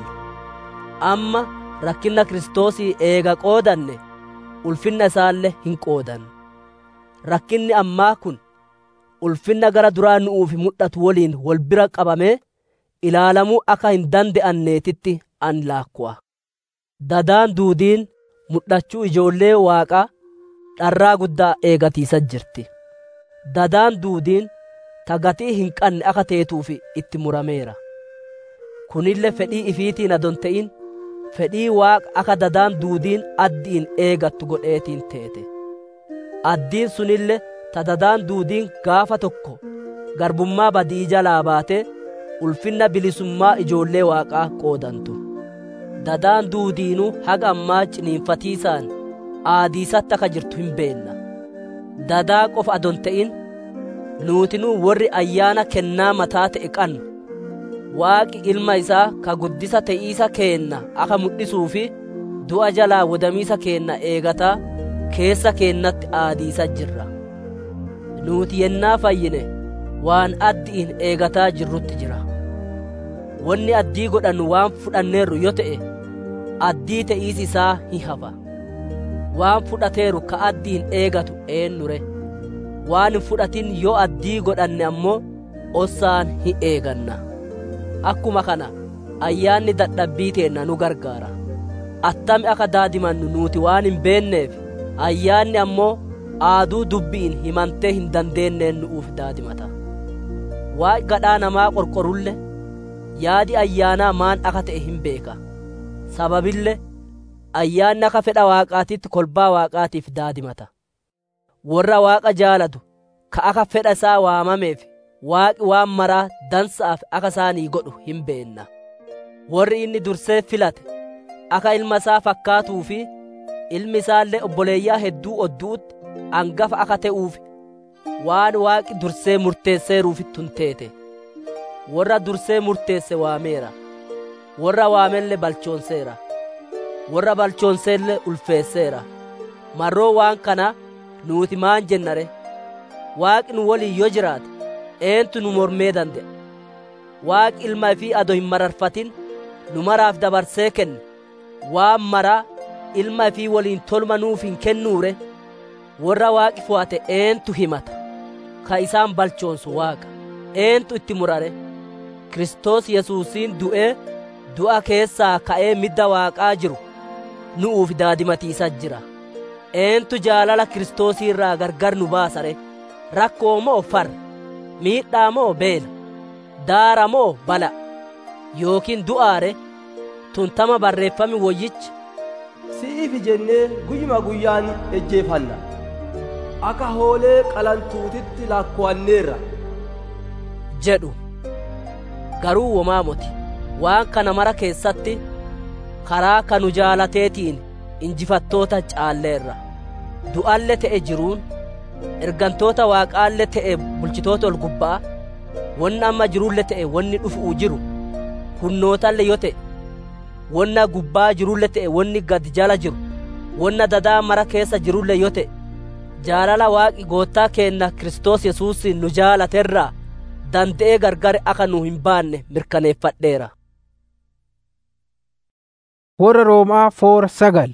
amma rakkinna kiristoosii eega qoodanne ulfinna isaallee hin qoodanne rakkinni ammaa kun ulfinna gara duraa nu'uuf mul'atu waliin wal bira qabamee ilaalamuu akka hin danda'anneetitti an laakku'a dadaan duudiin mul'achuu ijoollee waaqaa dharraa guddaa eegatiisa jirti dadaan duudiin ta gatii hin qanne akka teetuuf itti murameera kunille fedhii ifiitiin adon ta'in fedhii waaqa akka dadaan duudiin addiin eegattu godheetiin teete addiin sunille ta dadaan duudiin gaafa tokko garbummaa badii jalaa baate ulfinna bilisummaa ijoollee waaqaa qoodantu dadaan duudiinuu haga ammaa ciniinfatiisaan aadiisatti akka jirtu hin beenna dadaa qofa adon ta'in nuutinuu warri ayyaana kennaa mataa ta'e qannu waaqi ilma isaa ka guddisa te'iisa keenna akka mul'isuu fi du'a jalaa wodamiisa keenna eegataa keessa keennatti aadiisa jirra nuuti yennaa fayyine waan addiin eegataa jirrutti jira wanni addii godhannu waan fudhanneerru yoo ta'e addii te'iisi isaa hin hafa waan fudhateeru ka addiin eegatu eennure waan hin fudhatin yoo addii godhanne ammoo ossaan hin eeganna akkuma kana ayyaanni dadhabbii teenna nu gargaara attami akka daadimannu nuuti waan hin beenneef ayyaanni ammoo aaduu dubbiin himantee hin dandeenneen nu'uuf daadimata waa'ee gadhaa namaa qorqorulle yaadi ayyaanaa maan akka ta'e hin beeka sababille ayyaanni akka fedha waaqaatitti kolbaa waaqaatiif daadimata warra waaqa jaalatu ka akka fedha isaa waamameef waaqi waan maraa dansaaf akka isaanii godhu hin beenna warri inni dursee filate akka ilma isaa fakkaatuu fi ilmi isaallee obboleeyyaa hedduu odduutti angafa akka ta'uuf waan waaqi dursee murteesseeruuf tunteete warra dursee murteesse waameera warra waamelle balchoonseera warra balchoonseelle ulfeesseera marroo waan kana nuuti maan jennare waaqi nu waliin yoo jiraate eentu nu mormee dande'a waaqi ilma ifii ado hin mararfatin nu maraaf dabarsee kenne waan maraa ilma ifii waliin tolma nuuf hin kennuure warra waaqi fo'ate eentu himata ka isaan balchoonsu waaqa eentu itti murare Kiristoos Yesuusiin du'ee du'a keessaa ka'ee midda waaqaa jiru nu'uuf daadimatiisa jira eentu jaalala Kiristoosii irraa gargar nu baasare rakkoo moo farra miidhaa moo beela daara moo bala yookiin du'aare tuntama barreeffami woyyichi si'iifi jennee guyyuma guyyaan ejjeefanna akka hoolee qalantuutitti lakkowanneerra jedhu garuu womaa moti waan kana mara keessatti karaa kanu jaalateetiin injifattoota caalleerra du'alle ta'e jiruun ergantoota waaqaalle ta'e bulchitoota ol gubbaa wanni amma jiruulle ta'e wanni dhufu'u jiru hunnootalle yo ta'e wonna gubbaa jiruulle ta'e wanni gad jala jiru wonna dadaa mara keessa jiruulle yo ta'e jaalala waaqi goottaa keenna Kiristoos Yesuusiin nu jaalaterraa danda'ee gargare akka nu hin baanne mirkaneeffadheera. Warra Roomaa foora sagal.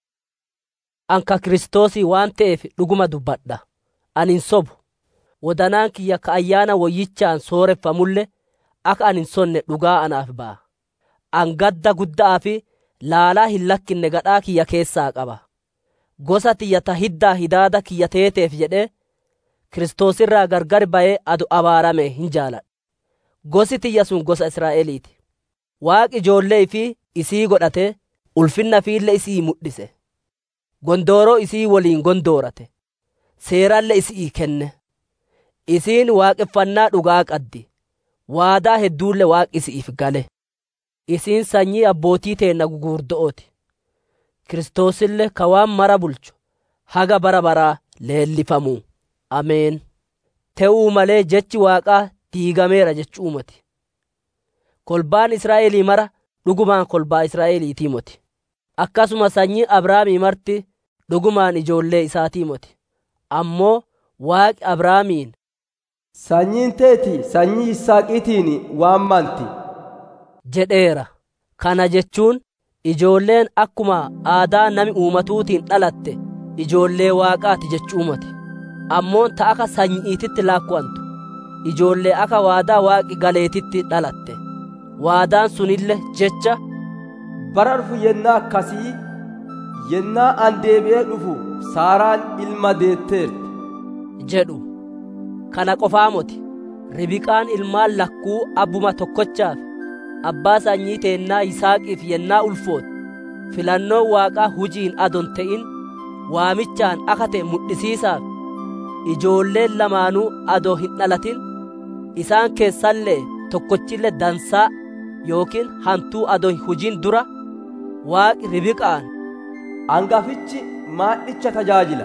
Anka Kiristoosii waan ta'eef dhuguma dubbadha. Ani hin sobu. Wadanaan kiyya ka ayyaana woyyichaan sooreffamulle akka ani hin sonne dhugaa anaaf ba'a. An gadda guddaa fi laalaa hin lakkinne gadhaa kiyya keessaa qaba. Gosa tiyya ta hiddaa hidaada kiyya teeteef jedhee Kiristoosirraa gargar ba'ee adu abaarame hin jaaladha. Gosi tiyya sun gosa Israa'eliiti. Waaqi ijoollee fi isii godhatee ulfinna fiille isii mudhise. Gondooroo isii waliin gondoorate. Seeralle isii kenne. Isiin waaqeffannaa dhugaa qaddi. Waadaa hedduulle waaqi isiif gale. Isiin sanyii abbootii teenna gugurdo'ooti. Kiristoosillee ka waan mara bulchu haga bara baraa leellifamuu. Ameen. Te'uu malee jechi waaqaa diigameera jechuu miti. Kolbaan Israa'elii mara dhugumaan kolbaa Israa'eliitii moti. Akkasuma sanyii Abrahaamii marti dhugumaan ijoollee isaatii moti. Ammoo waaqi Abrahaamiin sanyiin teeti sanyii Yisaaqiitiin waammanti. jedheera. Kana jechuun ijoolleen akkuma aadaa nami uumatuutiin dhalatte ijoollee waaqaati jechuu miti. Ammoo ta akka sanyiititti laakkuwantu ijoollee akka waadaa waaqi galeetitti dhalatte. Waadaan sunille jecha bara dhufu yennaa akkasii yennaa an deebi'ee dhufu saaraan ilma deetteerti. jedhu kana qofaa moti ribiqaan ilmaan lakkuu abbuma tokkochaaf abbaa sanyii teennaa yisaaqiif yennaa ulfoote filannoon waaqaa hujiin adon ta'in waamichaan akka ta'e mudhisiisaaf ijoolleen lamaanuu adoo hin dhalatin isaan keessallee tokkochillee dansaa yookiin hantuu adoo hin hujin dura waaqi ribiqaan Hangafichi maadhicha tajaajila.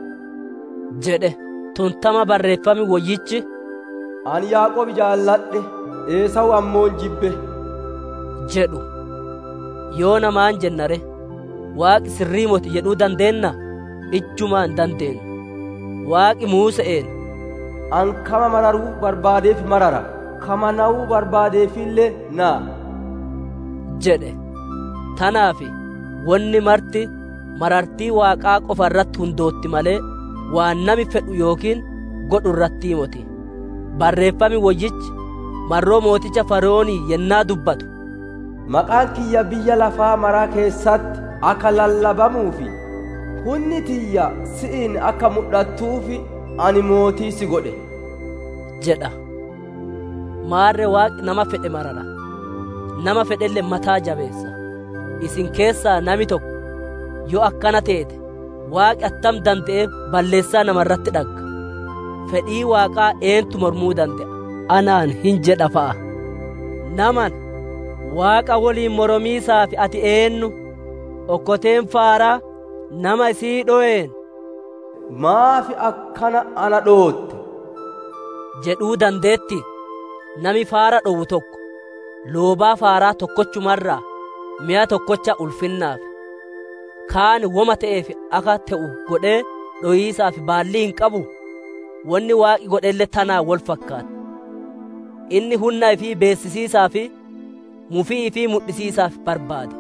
jedhe tuntama barreeffami woyyichi Ani Yaaqoob jaalladhe Eesawu ammoon jibbe. jedhu yoo namaan jennare waaqi sirrii moti jedhuu dandeenna ijjumaan dandeenyu waaqi muuse'een An kama mararuu barbaadeef marara. Kama na'uu barbaadeefillee naa. jedhe tanaafi wanni marti marartii waaqaa qofa irratti hundootti malee waan nami fedhu yookiin godhu irratti moti barreeffami woyyichi marroo mooticha faroonii yennaa dubbatu Maqaan kiyya biyya lafaa maraa keessatti akka lallabamuufi hunni tiyya si'iin akka mul'attuufi ani mootii si godhe. jedha maarre waaqi nama fedhe marara nama fedhelle mataa jabeessa isin keessaa nami tokko yoo akkana teete waaqi attam danda'ee balleessaa namarratti dhagga fedhii waaqaa eentu mormuu danda'a anaan hin jedha fa'a naman waaqa woliin moromiisaaf ati eenyu okkoteen faaraa nama isii dho'een maafi akkana ana dhootte jedhuu dandeetti nami faara dhowu tokko loobaa faaraa tokkochumarraa mi'a tokkocha ulfinnaaf kaan woma ta'eef akka ta'u godhee dhoyiisaaf baallii hin qabu wanni waaqi godhelle tanaa wol fakkaata inni hunnaa fi beessisiisaa fi mufii fi mudhisiisaaf barbaade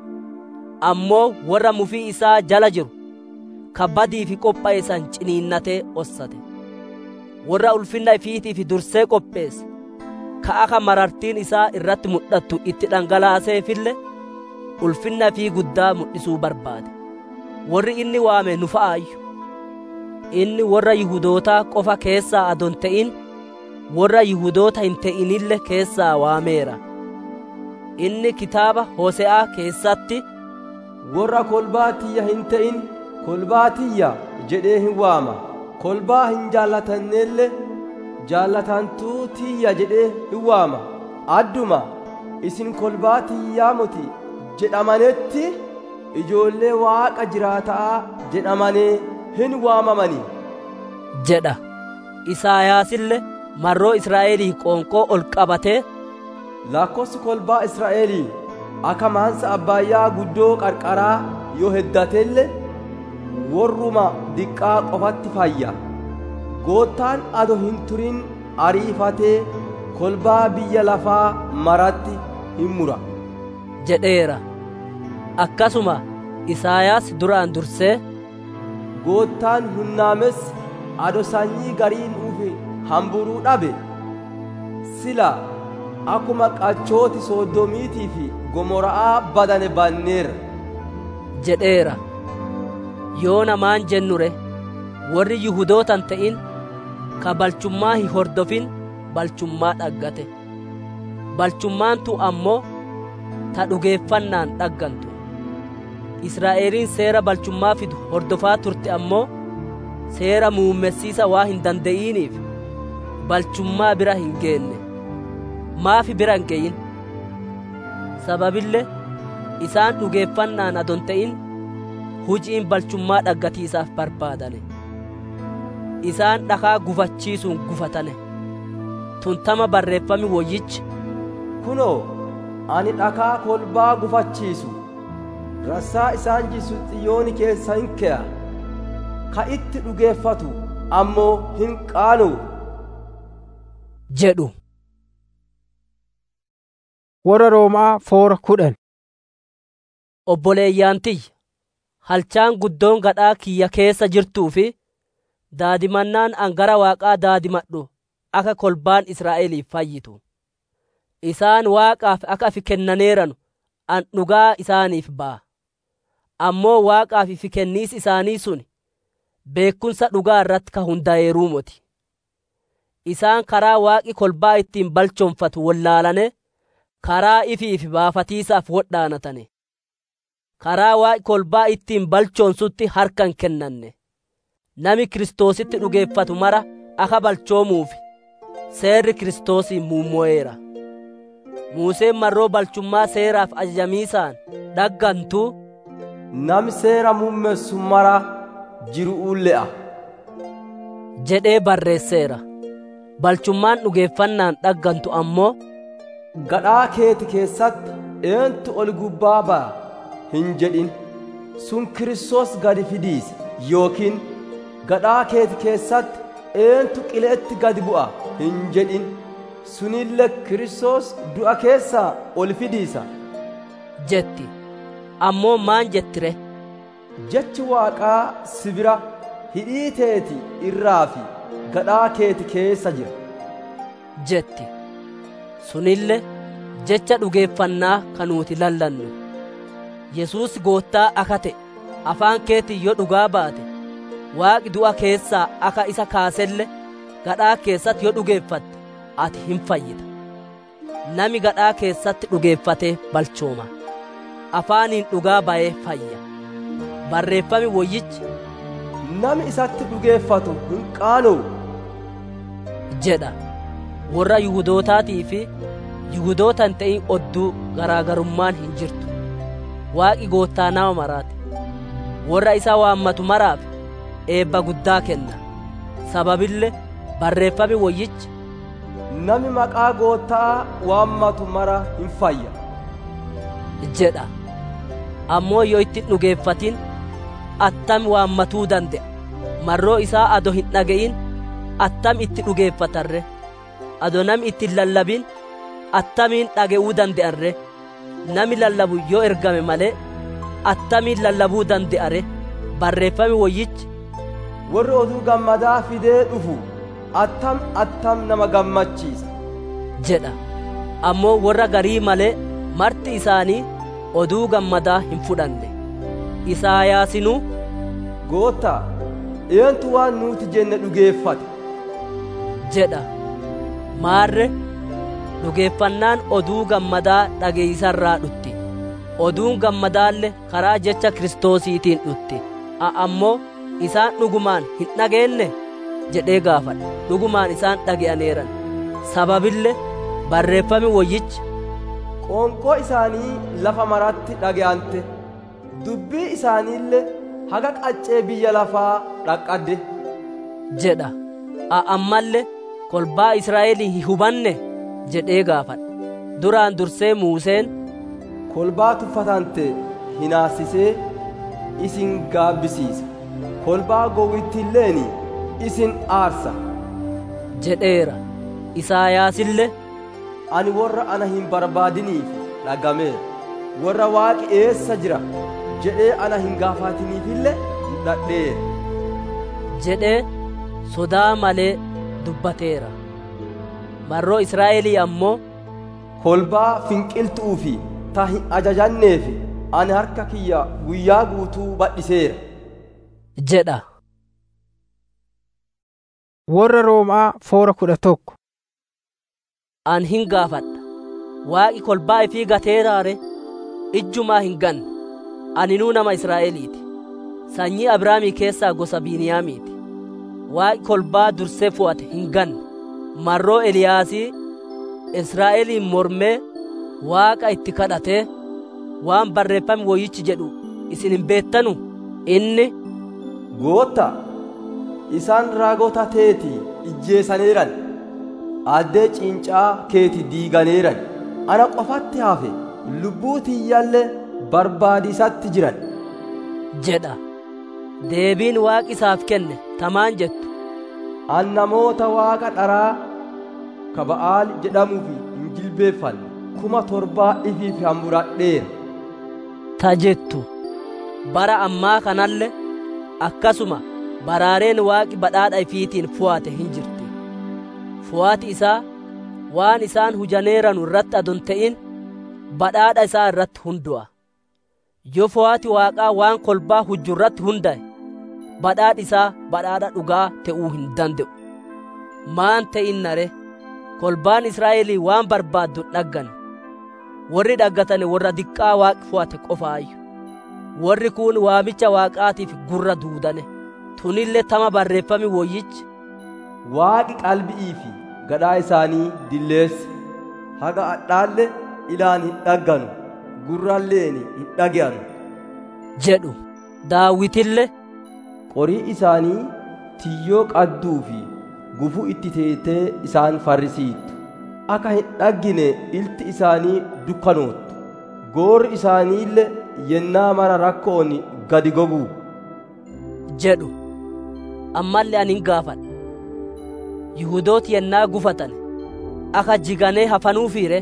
ammoo warra mufii isaa jala jiru kabbadii fi qophaa'e san ciniinnatee ossate warra ulfinna ifiitiif dursee qopheesse ka akka marartiin isaa irratti mul'attu itti dhangalaaseefille ulfinna fi guddaa mul'isuu barbaade warri inni waame nu fa'aayyu inni warra yihudootaa qofa keessaa adon ta'in warra yihudoota hin ta'inille keessaa waameera inni kitaaba hose'aa keessatti warra kolbaa tiyya hin ta'in kolbaa tiyya jedhee hin waama kolbaa hin jaallatanneelle jaallatantuu tiyya jedhee hin waama adduma isin kolbaa tiyyaa moti jedhamanetti ijoollee waaqa jiraataa jedhamanii hin waamamanii jedha isaayaasillee marroo israa'elii qoonqoo ol qabatee lakkoofsi kolbaa israa'elii akka maansa abbaayyaa guddoo qarqaraa yoo heddatelle warruma diqqaa qofatti fayya goottaan ado hin turin ariifatee kolbaa biyya lafaa maratti hin mura jedheera akkasuma isaayaas duraan dursee goottaan hunnaames ado sanyii gariin dhufe hamburuu dhabe sila akkuma qachooti soodomiitii fi gomora'aa badane banneera jedheera yoo namaan jennure warri yihudootan ta'in ka balchummaa hin hordofin balchummaa dhaggate balchummaantu ammoo ta dhugeeffannaan dhaggantu israa'eliin seera balchummaa fidu hordofaa turte ammoo seera muummessiisa waa hin danda'iiniif balchummaa bira hin geenne maafi bira hin ge'in sababille isaan dhugeeffannaan adon ta'in hujiin balchummaa dhaggatiisaaf barbaadane isaan dhakaa gufachiisuun gufatane tuntama barreeffami woyyichi kunoo ani dhakaa kolbaa gufachiisu rassaa isaan jisu xiyyooni keessa hin ke'a ka itti dhugeeffatu ammoo hin qaanu jedhu warra roomaa foora kudhan obboleeyyantiyya halchaan guddoon gadhaa kiyya keessa jirtuu fi daadimannaan angara waaqaa daadimadhu akka kolbaan israa'eliif fayyitu isaan waaqaaf akka ifi kennaneeranu an dhugaa isaaniif ba'a ammoo waaqaaf ifi kenniis isaanii sun beekumsa dhugaa irratti ka hundaa'eeruu moti isaan karaa waaqi kolbaa ittiin balchoonfatu wallaalane karaa ifiif baafatiisaaf wodhaanatane karaa waaqi kolbaa ittiin balchoonsutti harkan kennanne nami kiristoositti dhugeeffatu mara akka balchoomuufi seerri kiristoosiin muummo'eera muuseen marroo balchummaa seeraaf ajajamiisaan dhaggantuu nami seera muummessu mara jiru'uu le'a jedhee barreesseera balchummaan dhugeeffannaan dhaggantu ammoo gadhaa keeti keessatti eentu ol gubbaa ba'a hin jedhin sun kiristoos gadi fidiise yookiin gadhaa keeti keessatti eentu qileetti gadi bu'a hin jedhin sunille kiristoos du'a keessaa ol fidiisa jetti ammoo maan jettire jechi waaqaa sibira hidhii teeti irraa fi gadhaa keeti keessa jira jetti sunille jecha dhugeeffannaa kanuuti lallannu yesuus goottaa akka ta'e afaan keetii yoo dhugaa baate waaqi du'a keessaa akka isa kaaselle gadhaa keessatti yoo dhugeeffatte ati hin fayyita nami gadhaa keessatti dhugeeffatee balchooma afaaniin dhugaa ba'ee fayya barreeffami woyyichi nami isatti dhugeeffatu hin qaano'u jedha warra Yihudootaatii fi Yihudoota hin ta'in odduu garaagarummaan hin jirtu. Waaqi goottaa nama maraati. Warra isa waammatu maraaf eebba guddaa kenna. Sababillee barreeffami wayyichi Nami maqaa goottaa waammatu mara hin fayya. jedha. Ammoo yoo itti dhugeeffatin attam waammatuu danda'a. Marroo isaa ado hin dhaga'in attam itti dhugeeffatarre. Ado nami itti hin lallabin attamiin dhaga'uu danda'arre. Nami lallabu yoo ergame malee attamiin lallabuu danda'are. Barreeffami wayyichi Warri oduu gammadaa fidee dhufu attam attam nama gammachiisa. jedha. Ammoo warra garii malee marti isaanii oduu gammadaa hin fudhanne. Isaayaasinuu Goottaa, eentu waan nuti jenne dhugeeffate. jedha. Maarre dhugeeffannaan oduu gammadaa dhageeysarraa dhutti. Oduun gammadaalle karaa jecha Kiristoosiitiin dhutti. A ammoo isaan dhugumaan hin dhageenne jedhee gaafadha. Dhugumaan isaan dhage'aneeran. Sababille barreeffami wayyichi Qoonqoo isaanii lafa maratti dhaga'ante. Dubbii isaaniillee haga qaccee biyya lafaa dhaqqadde. jedha. A ammallee kolbaa Israa'elii hin hubanne jedhee gaafadha. Duraan dursee Muuseen Kolbaa tuffatante hinaasisee isin gaabbisiisa. Kolbaa gowwittiilleeni isin aarsa. jedheera. Isaayaasillee Ani warra ana hin barbaadiniif dhagameera. Warra waaqi eessa jira jedhee ana hin gaafatiniifillee dhadheera. jedhee sodaa malee dubbateera. Marroo Israa'elii ammoo Kolbaa finqiltuu fi ta hin ajajanneef ani harka kiyya guyyaa guutuu badhiseera. jedha. Warra Roomaa foora kudha tokko. An hin gaafadha. Waaqi kolbaa ifii gateeraare ijjumaa hin ganne. Aninuu nama Israa'eliiti. Sanyii Abrahaamii keessaa gosa Biiniyaamiiti. Waaqi kolbaa dursee fo'ate hin ganne. Marroo Eliyaasii Israa'eliin mormee Waaqa itti kadhatee waan barreeffame woyyichi jedhu isin hin beettanu inni Goottaa, isaan raagota teeti ijjeessaneeran. Addee cincaa keeti diiganeeran. Ana qofatti hafe lubbuu tiyyaallee barbaadisatti jiran. jedha. Deebiin Waaqi isaaf kenne tamaan jettu. An namoota waaqa dharaa ka Ba'aal jedhamuuf hin jilbeeffanne kuma torbaa ifiif hamburadheera. ta jettu bara ammaa kanalle akkasuma baraareen waaqi badhaadha ifiitiin fo'ate hin jirti fo'ati isaa waan isaan hujaneeranu irratti adon ta'in badhaadha isaa irratti hundu'a yoo fo'ati waaqaa waan kolbaa hujju irratti hunda'e badhaadhi isaa badhaadha dhugaa ta'uu hin danda'u maan ta'in nare kolbaan israa'elii waan barbaaddu dhaggan warri dhaggatane warra diqqaa waaqi fo'ate qofaayyu warri kun waamicha waaqaatiif gurra duudane tunillee tama barreeffami woyyichi Waaqi qalbii fi gadhaa isaanii dilleesse. Haga adhaalle ilaan hin dhagganu, gurraalleen hin dhaga'anu. jedhu daawitille Qorii isaanii tiyyoo qadduu fi gufuu itti teetee isaan farrisiittu. Akka hin dhaggine ilti isaanii dukkanoottu. Goorri isaaniillee yennaa mara rakkoon gadi goguu. jedhu ammallee ani hin gaafadha yihudooti yennaa gufatan akka jiganee hafanuufiire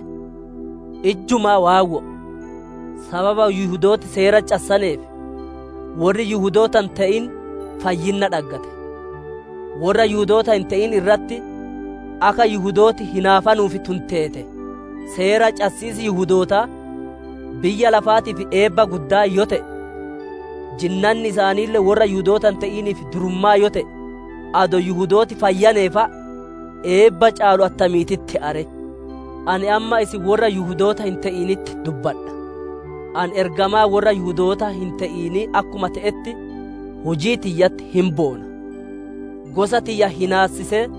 ijjumaa waawwo sababa yihudooti seera cassaneef warri yihudootan ta'in fayyinna dhaggate warra yihudoota hin ta'in irratti akka yihudooti hinaafanuufi tunteete seera cassiisi yihudootaa biyya lafaatiif eebba guddaa yoo ta'e jinnanni isaaniillee warra yihudootan ta'iniif durummaa yoo ta'e ado yihudooti fayyaneefa eebba caalu attamiititti are ani amma isin warra yihudoota hin ta'initti dubbadha an ergamaa warra yihudoota hin ta'inii akkuma ta'etti hujii tiyyatti hin boona gosa tiyya hinaassisee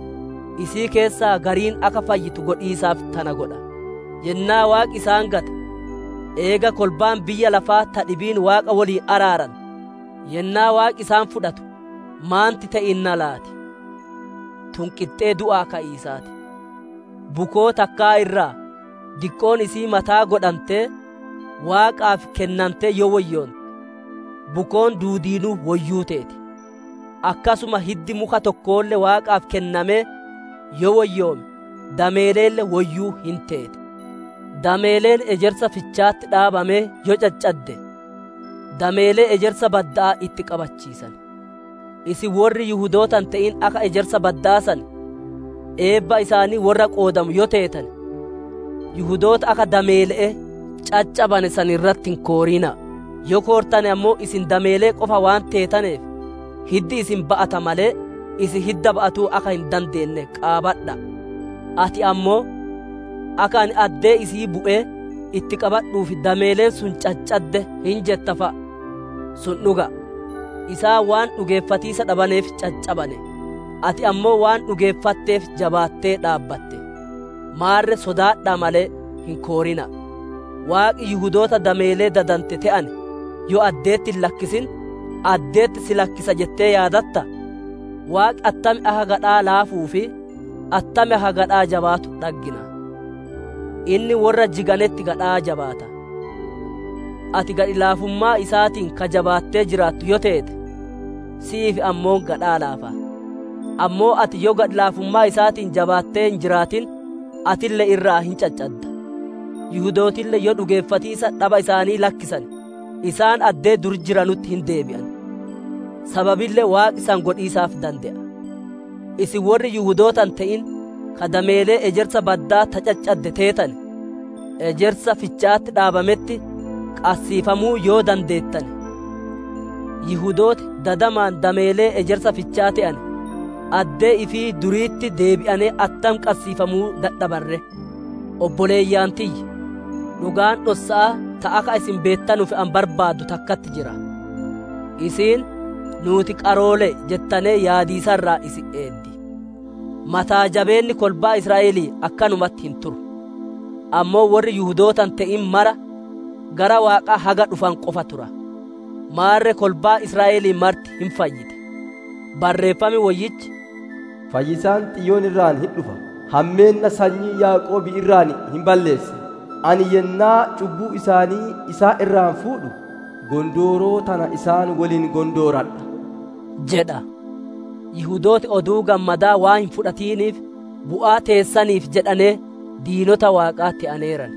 isii keessaa gariin akka fayyitu godhiisaaf tana godha yennaa waaqi isaan gate eega kolbaan biyya lafaa ta dhibiin waaqa waliin araaran yennaa waaqi isaan fudhatu maanti ta'inna laati tun qixxee du'aa ka'iisaati bukoo takkaa irraa diqqoon isii mataa godhamtee waaqaaf kennantee yoo woyyoonte bukoon duudiinuu woyyuu teeti akkasuma hiddi muka tokkoolle waaqaaf kennamee yoo woyyoome dameeleelle woyyuu hin teeti dameeleen ejersa fichaatti dhaabamee yoo caccadde dameelee ejersa baddaa itti qabachiisan isin warri yihudootan ta'in akka ejersa baddaasan eebba isaanii warra qoodamu yoo teetan yihudoota akka dameele'e caccabane san irratti hin kooriina yoo koortane ammoo isin dameelee qofa waan teetaneef hiddi isin ba'ata malee isin hidda ba'atuu akka hin dandeenye qaabadha ati ammoo akka ani addee isii bu'ee itti qabadhuufi dameeleen sun caccadde hin jetta fa'a sun dhuga isaa waan dhugeeffatiisa dhabaneef caccabane ati ammoo waan dhugeeffatteef jabaattee dhaabbatte maarre sodaadhaa malee hin koorina waaqi yihudoota dameelee dadante te'an yoo addeetti hin lakkisin addeetti si lakkisa jettee yaadatta waaqi attami aha gadhaa laafuu fi attami aha gadhaa jabaatu dhaggina inni warra jiganetti gadhaa jabaata ati gadhi laafummaa isaatiin ka jabaattee jiraattu yoo teete siif ammoo gadhaa laafa ammoo ati yoo gadhi laafummaa isaatiin jabaattee hin jiraatin atillee irraa hin caccadda yihudootillee yoo dhugeeffatiisa dhaba isaanii lakkisan isaan addee dur jiranutti hin deebi'an sababillee waaqi isaan godhiisaaf danda'a isin warri yihudootan ta'in ka dameelee ejersa baddaa ta caccadde teetan ejersa fichaatti dhaabametti qassiifamuu yoo dandeettan yihudooti dadamaan dameelee ejersa fichaa ta'an addee ifii duriitti deebi'anee attam qassiifamuu dadhabarre obboleeyyaan tiyya dhugaan dhossa'a ta akka isin beettanuuf an barbaaddu takkatti jira isiin nuuti qaroole jettanee yaadiisarraa isi eeddi mataa jabeenni kolbaa israa'elii akkanumatti hin turu ammoo warri yuhudootan ta'in mara gara waaqaa haga dhufan qofa tura maarre kolbaa israa'elii marti hin fayyite barreeffami wayyichi fayyisaan xiyyoon irraan hin dhufa hammeenna sanyii yaaqoobii irraan hin balleessa ani yennaa cubbuu isaanii isaa irraan fuudhu gondooroo tana isaan waliin gondooradha jedha yihudooti oduu gammadaa waan hin fudhatiiniif bu'aa teessaniif jedhanee diinota waaqaa ta'aneeran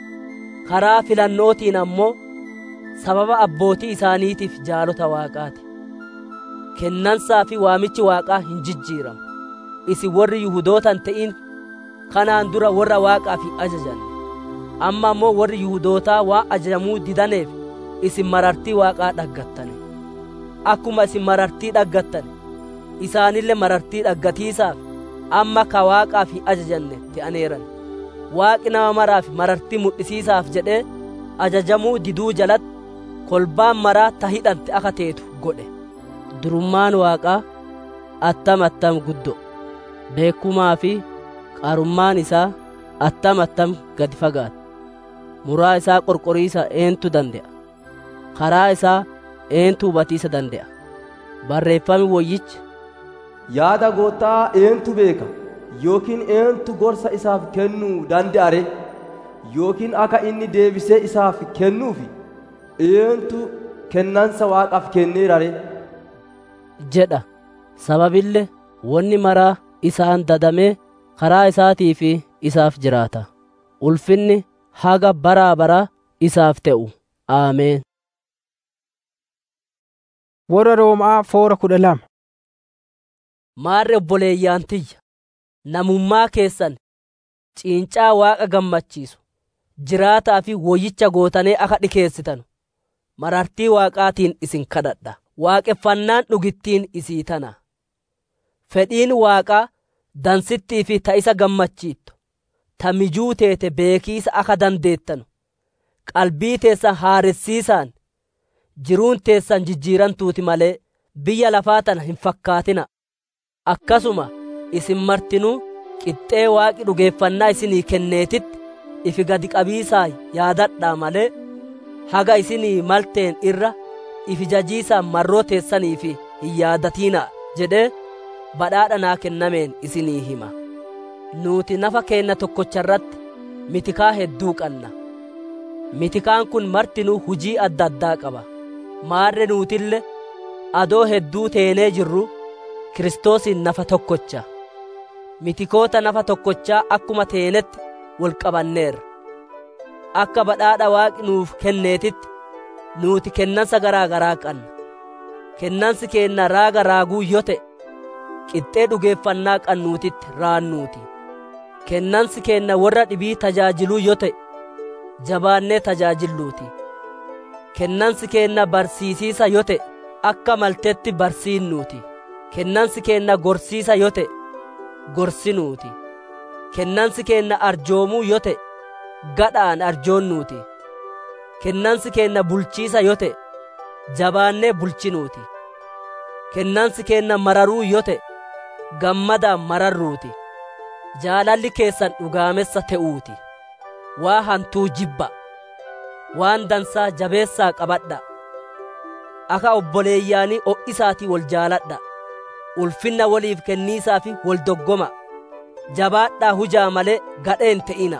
karaa filannootiin ammoo sababa abbootii isaaniitiif jaalota waaqaati kennansaa fi waamichi waaqaa hin jijjiiramu isin warri yuhudootan ta'in kanaan dura warra waaqaaf hin ajajanne amma ammoo warri yuhudootaa waan ajajamuu didaneef isin marartii waaqaa dhaggattane akkuma isin marartii dhaggattane isaanillee marartii dhaggatiisaaf amma ka waaqaaf hin ajajanne ta'aneeran waaqi nama maraaf marartii mul'isiisaaf jedhee ajajamuu diduu jalatti kolbaan maraa ta hidhante akka teetu godhe durummaan waaqaa attam attam guddo beekumaa fi qaarummaan isaa attam attam gadi fagaata muraa isaa qorqoriisa eentu danda'a karaa isaa eentu hubatiisa danda'a barreeffami woyyichi yaada goottaa eentu beeka yookiin eentu gorsa isaaf kennuu danda'are yookiin akka inni deebisee isaaf kennuufi eentu kennansa waaqaaf kenneerare jedha sababille wanni maraa isaan dadamee karaa isaatii fi isaaf jiraata ulfinni haga baraa baraa isaaf ta'u aameen warra roomaa foora kudha lama maarre obboleeyyaan tiyya namummaa keessan ciincaa waaqa gammachiisu jiraataa fi woyyicha gootanii akka dhikeessitan marartii waaqaatiin isin kadhadha waaqeffannaan dhugittiin isii tana fedhiin waaqaa dansittii fi ta isa gammachiittu ta mijuu teete beekiisa akka dandeettanu qalbii teessan haaressiisaan jiruun teessan jijjiirantuuti malee biyya lafaa tana hin fakkaatina akkasuma isin martinuu qixxee waaqi dhugeeffannaa isinii kenneetitti ifi gadi qabiisaa yaadadhaa malee haga isinii malteen irra ifi jajiisaa marroo teessanii fi hin yaadatiinaa jedhee badhaadha naa kennameen isinii hima nuuti nafa keenna tokkocha irratti mitikaa hedduu qanna mitikaan kun martinuu hujii adda addaa qaba maarre nuutille adoo hedduu teenee jirru kiristoosiin nafa tokkocha mitikoota nafa tokkochaa akkuma teenetti wal qabanneerra akka badhaadha waaqi nuuf kenneetitti nuuti kennansa garaa garaa qanna kennansi keenna raaga raaguu yoo ta'e qixxee dhugeeffannaa qannuutitti raannuuti kennansi keenna warra dhibii tajaajiluu yoo ta'e jabaannee tajaajilluuti kennansi keenna barsiisiisa yoo ta'e akka maltetti barsiinnuuti kennansi keenna gorsiisa yoo ta'e gorsinuuti kennansi keenna arjoomuu yoo ta'e gadhaan arjoonnuuti kennansi keenna bulchiisa yoo ta'e jabaannee bulchinuuti kennansi keenna mararuu yoo ta'e gammadaan mararruuti jaalalli keessan dhugaamessa ta'uuti waa hantuu jibba waan dansaa jabeessaa qabadha akka obboleeyyaanii o'isaatii wal jaaladha ulfinna waliif kenniisaa fi wal doggoma jabaadhaa hujaa malee gadheen ta'ina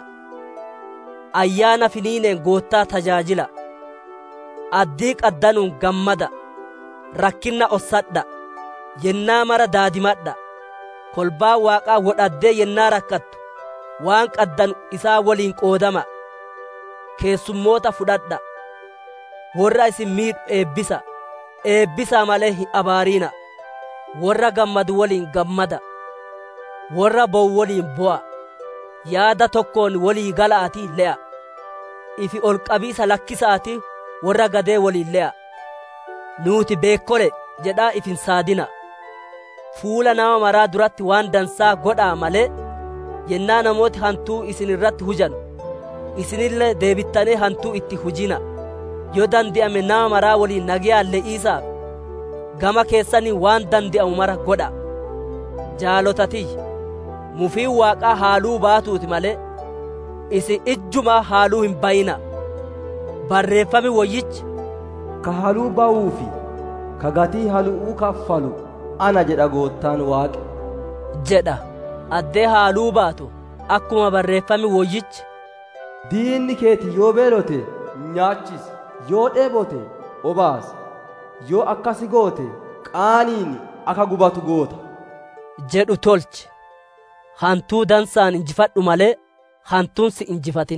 ayyaana finiineen goottaa tajaajila addii qaddanuun gammada rakkinna ossadha yennaa mara daadimadha kolbaa waaqaa wodhaddee yennaa rakkattu waan qaddanu isaa waliin qoodama keessummoota fudhadha warra isin miidhu eebbisa eebbisaa malee hin abaariina warra gammadu waliin gammada warra bo'u waliin bo'a yaada tokkoon walii gala'atii le'a ifi ol qabiisa lakkisa'atii warra gadee waliin le'a nuuti beekkole jedhaa ifin saadina fuula nama maraa duratti waan dansaa godhaa malee yennaa namooti hantuu isin irratti hujanu isinillee deebittanii hantuu itti hujina yoo dandi'ame nama maraa waliin nagayaan le'iisaaf gama keessanii waan dandi'amu mara godha jaalotatiyya mufiin waaqaa haaluu baatuuti malee isin ijjumaa haaluu hin bayina barreeffami woyyichi ka haluu ba'uu fi ka gatii halu'uu kaffalu ana jedha goottaan waaqe jedha addee haaluu baatu akkuma barreeffami woyyichi diinni keeti yoo beelote nyaachisi yoo dheebote obaasi yoo akkasi goote qaaniin akka gubatu goota jedhu tolche hantuu dansaan injifadhu malee hantuun si injifatin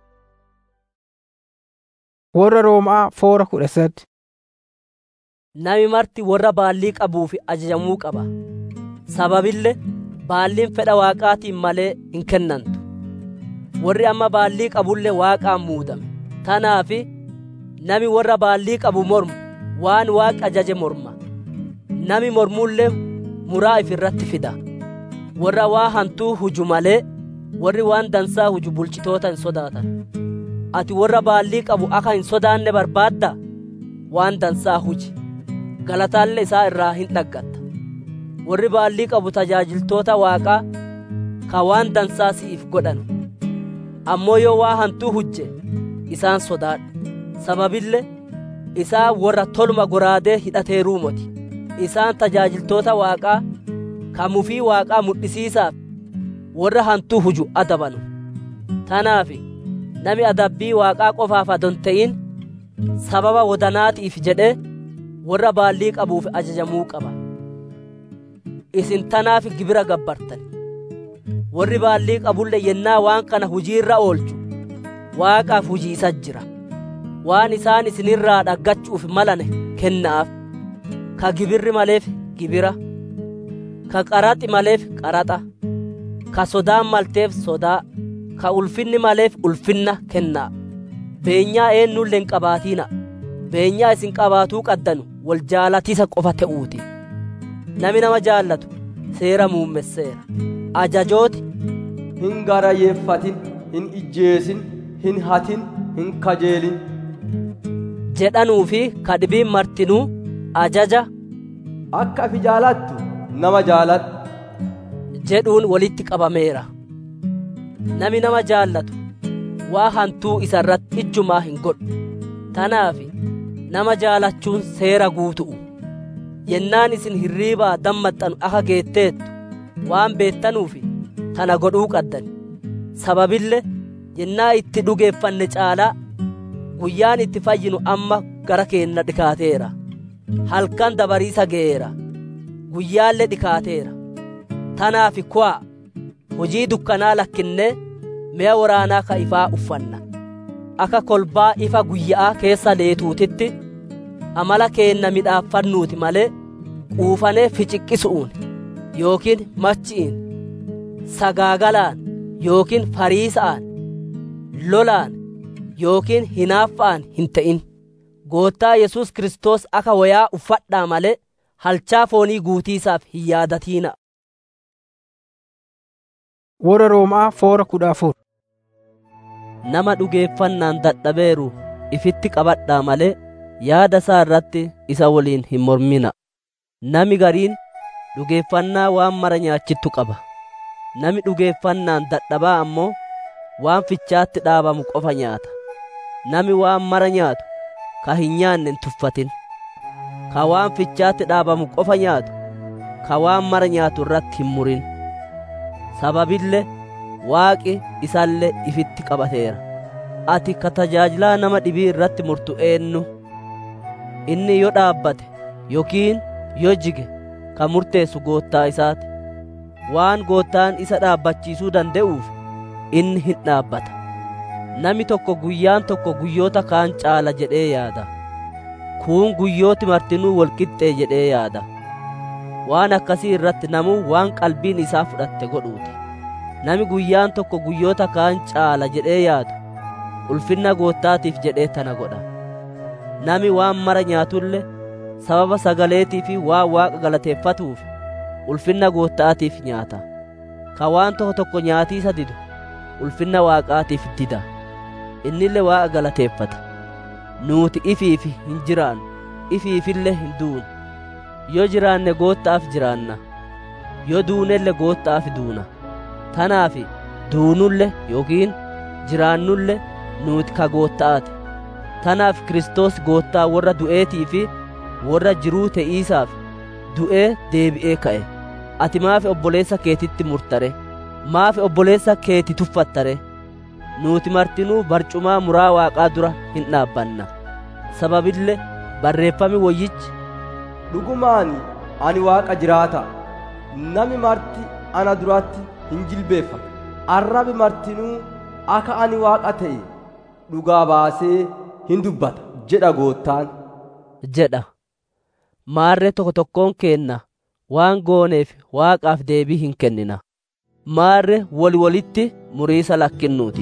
warra Roomaa foora kudha sadi. Nami marti warra baallii qabuuf ajajamuu qaba. Sababille baalliin fedha waaqaatiin malee hin kennantu. Warri amma baallii qabullee waaqaan muudame. Tanaafi nami warra baallii qabu mormu waan waaqi ajaje morma. Nami mormullee muraa ifirratti fida. Warra waa hantuu huju malee warri waan dansaa huju bulchitoota hin sodaatan. ati warra baallii qabu akka hin sodaanne barbaadda waan dansaa huji galataalle isaa irraa hin dhaggatta warri baallii qabu tajaajiltoota waaqaa ka waan dansaa si'iif godhan ammoo yoo waa hantuu hujje isaan sodaadhu sababille isaa warra toluma goraadee hidhateeruu moti isaan tajaajiltoota waaqaa ka mufii waaqaa mudhisiisaaf warra hantuu huju adabanu tanaafi nami adabbii waaqaa qofaaf adon ta'in sababa wodanaatiif jedhee warra baallii qabuuf ajajamuu qaba isin tanaaf gibira gabbartan warri baallii qabulle yennaa waan kana hujiirra oolchu waaqaaf hujii isa jira waan isaan isinirraa dhaggachuuf malane kennaaf ka gibirri maleef gibira ka qaraxi maleef qaraxa ka sodaan malteef sodaa ka ulfinni maleef ulfinna kennaa beenyaa eenyullee hin qabaatiina beenyaa isin qabaatuu qaddanu wal jaalatisa qofa ta'uuti nami nama jaallatu seera muummesseera ajajooti hin garayyeeffatin hin ijjeesin hin hatin hin kajeelin jedhanuu fi kadhibiin martinuu ajaja akka ifi jaalattu nama jaaladhu jedhuun walitti qabameera nami nama jaallatu waa hantuu isa irratti ijjumaa hin godhu tanaaf nama jaalachuun seera guutu'u yennaan isin hirriibaa dammaxxanu aka geetteettu waan beettanuuf tana godhuu qaddan sababille yennaa itti dhugeeffanne caalaa guyyaan itti fayyinu amma gara keenna dhikaateera halkan dabariisa ga'eera guyyaallee dhikaateera tanaaf ku'aa hojii dukkanaa lakkinnee mi'a waraanaa ka ifaa uffanna akka kolbaa ifa guyyaa keessa leetuutitti amala keenna midhaaffannuuti malee quufanee ficiqqisu'uun yookiin machi'iin sagaagalaan yookiin fariisa'aan lolaan yookiin hinaaffa'aan hin ta'in goottaa yesus kristos akka wayaa uffadhaa malee halchaa foonii guutiisaaf hin yaadatiina Warra Roomaa foora kudha afur. nama dhugeeffannaan dadhabeeru ifitti qabadhaa malee yaada isaa irratti isa waliin hin mormina nami gariin dhugeeffannaa waan mara nyaachittu qaba nami dhugeeffannaan dadhabaa ammoo waan fichaatti dhaabamu qofa nyaata nami waan mara nyaatu ka hin nyaanne hin tuffatin ka waan fichaatti dhaabamu qofa nyaatu ka waan mara nyaatu irratti hin murin sababille waaqi isallee ifitti qabateera ati ka tajaajilaa nama dhibii irratti murtu eenyu inni yoo dhaabbate yookiin yoo jige ka murteessu goottaa isaati waan goottaan isa dhaabbachiisuu danda'uuf inni hin dhaabbata nami tokko guyyaan tokko guyyoota kaan caala jedhee yaada kuun guyyooti martinuu walqixxee jedhee yaada waan akkasii irratti namuu waan qalbiin isaa fudhatte godhuuti nami guyyaan tokko guyyoota kaan caala jedhee yaadu ulfinna goottaatiif jedhee tana godha nami waan mara nyaatulle sababa sagaleetii fi waan waaqa galateeffatuuf ulfinna goottaatiif nyaata ka waan tokko tokko nyaatiisa didu ulfinna waaqaatiif dida innille waaqa galateeffata nuuti ifiifi hin jiraannu ifiifille hin duunu yoo jiraanne goottaaf jiraanna yoo duunelle goottaaf duuna tanaaf duunulle yookiin jiraannulle nuuti ka gootta'aati tanaaf Kiristoos goottaa warra du'eetii fi warra jiruu te'iisaaf du'ee deebi'ee ka'e ati maafi obboleessa keetitti murtare maafi obboleessa keeti tuffattare nuuti martinuu barcumaa muraa waaqaa dura hin dhaabbanna sababille barreeffami woyyichi dhugumaani ani waaqa jiraata nami marti ana duratti hin jilbeeffatu arrabi martinuu akka ani waaqa ta'e dhugaa baasee hin dubbata jedha goottaan jedha maarree tokko tokkoon keenna waan gooneef waaqaaf deebii hin kennina maarre wali walitti muriisa lakkinnuuti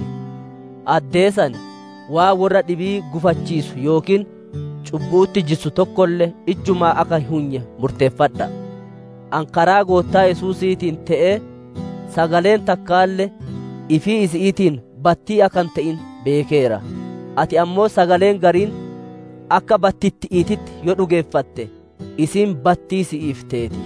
addeesani waa warra dhibii gufachiisu yookiin cubbuutti jissu tokkollee ijjumaa akka hin hunye murteeffadha an karaa goottaa yesuusiitiin ta'ee sagaleen takkaalle ifii isi'iitiin battii akan ta'in beekeera ati ammoo sagaleen gariin akka battitti'iititti yoo dhugeeffatte isin battii si'iif teeti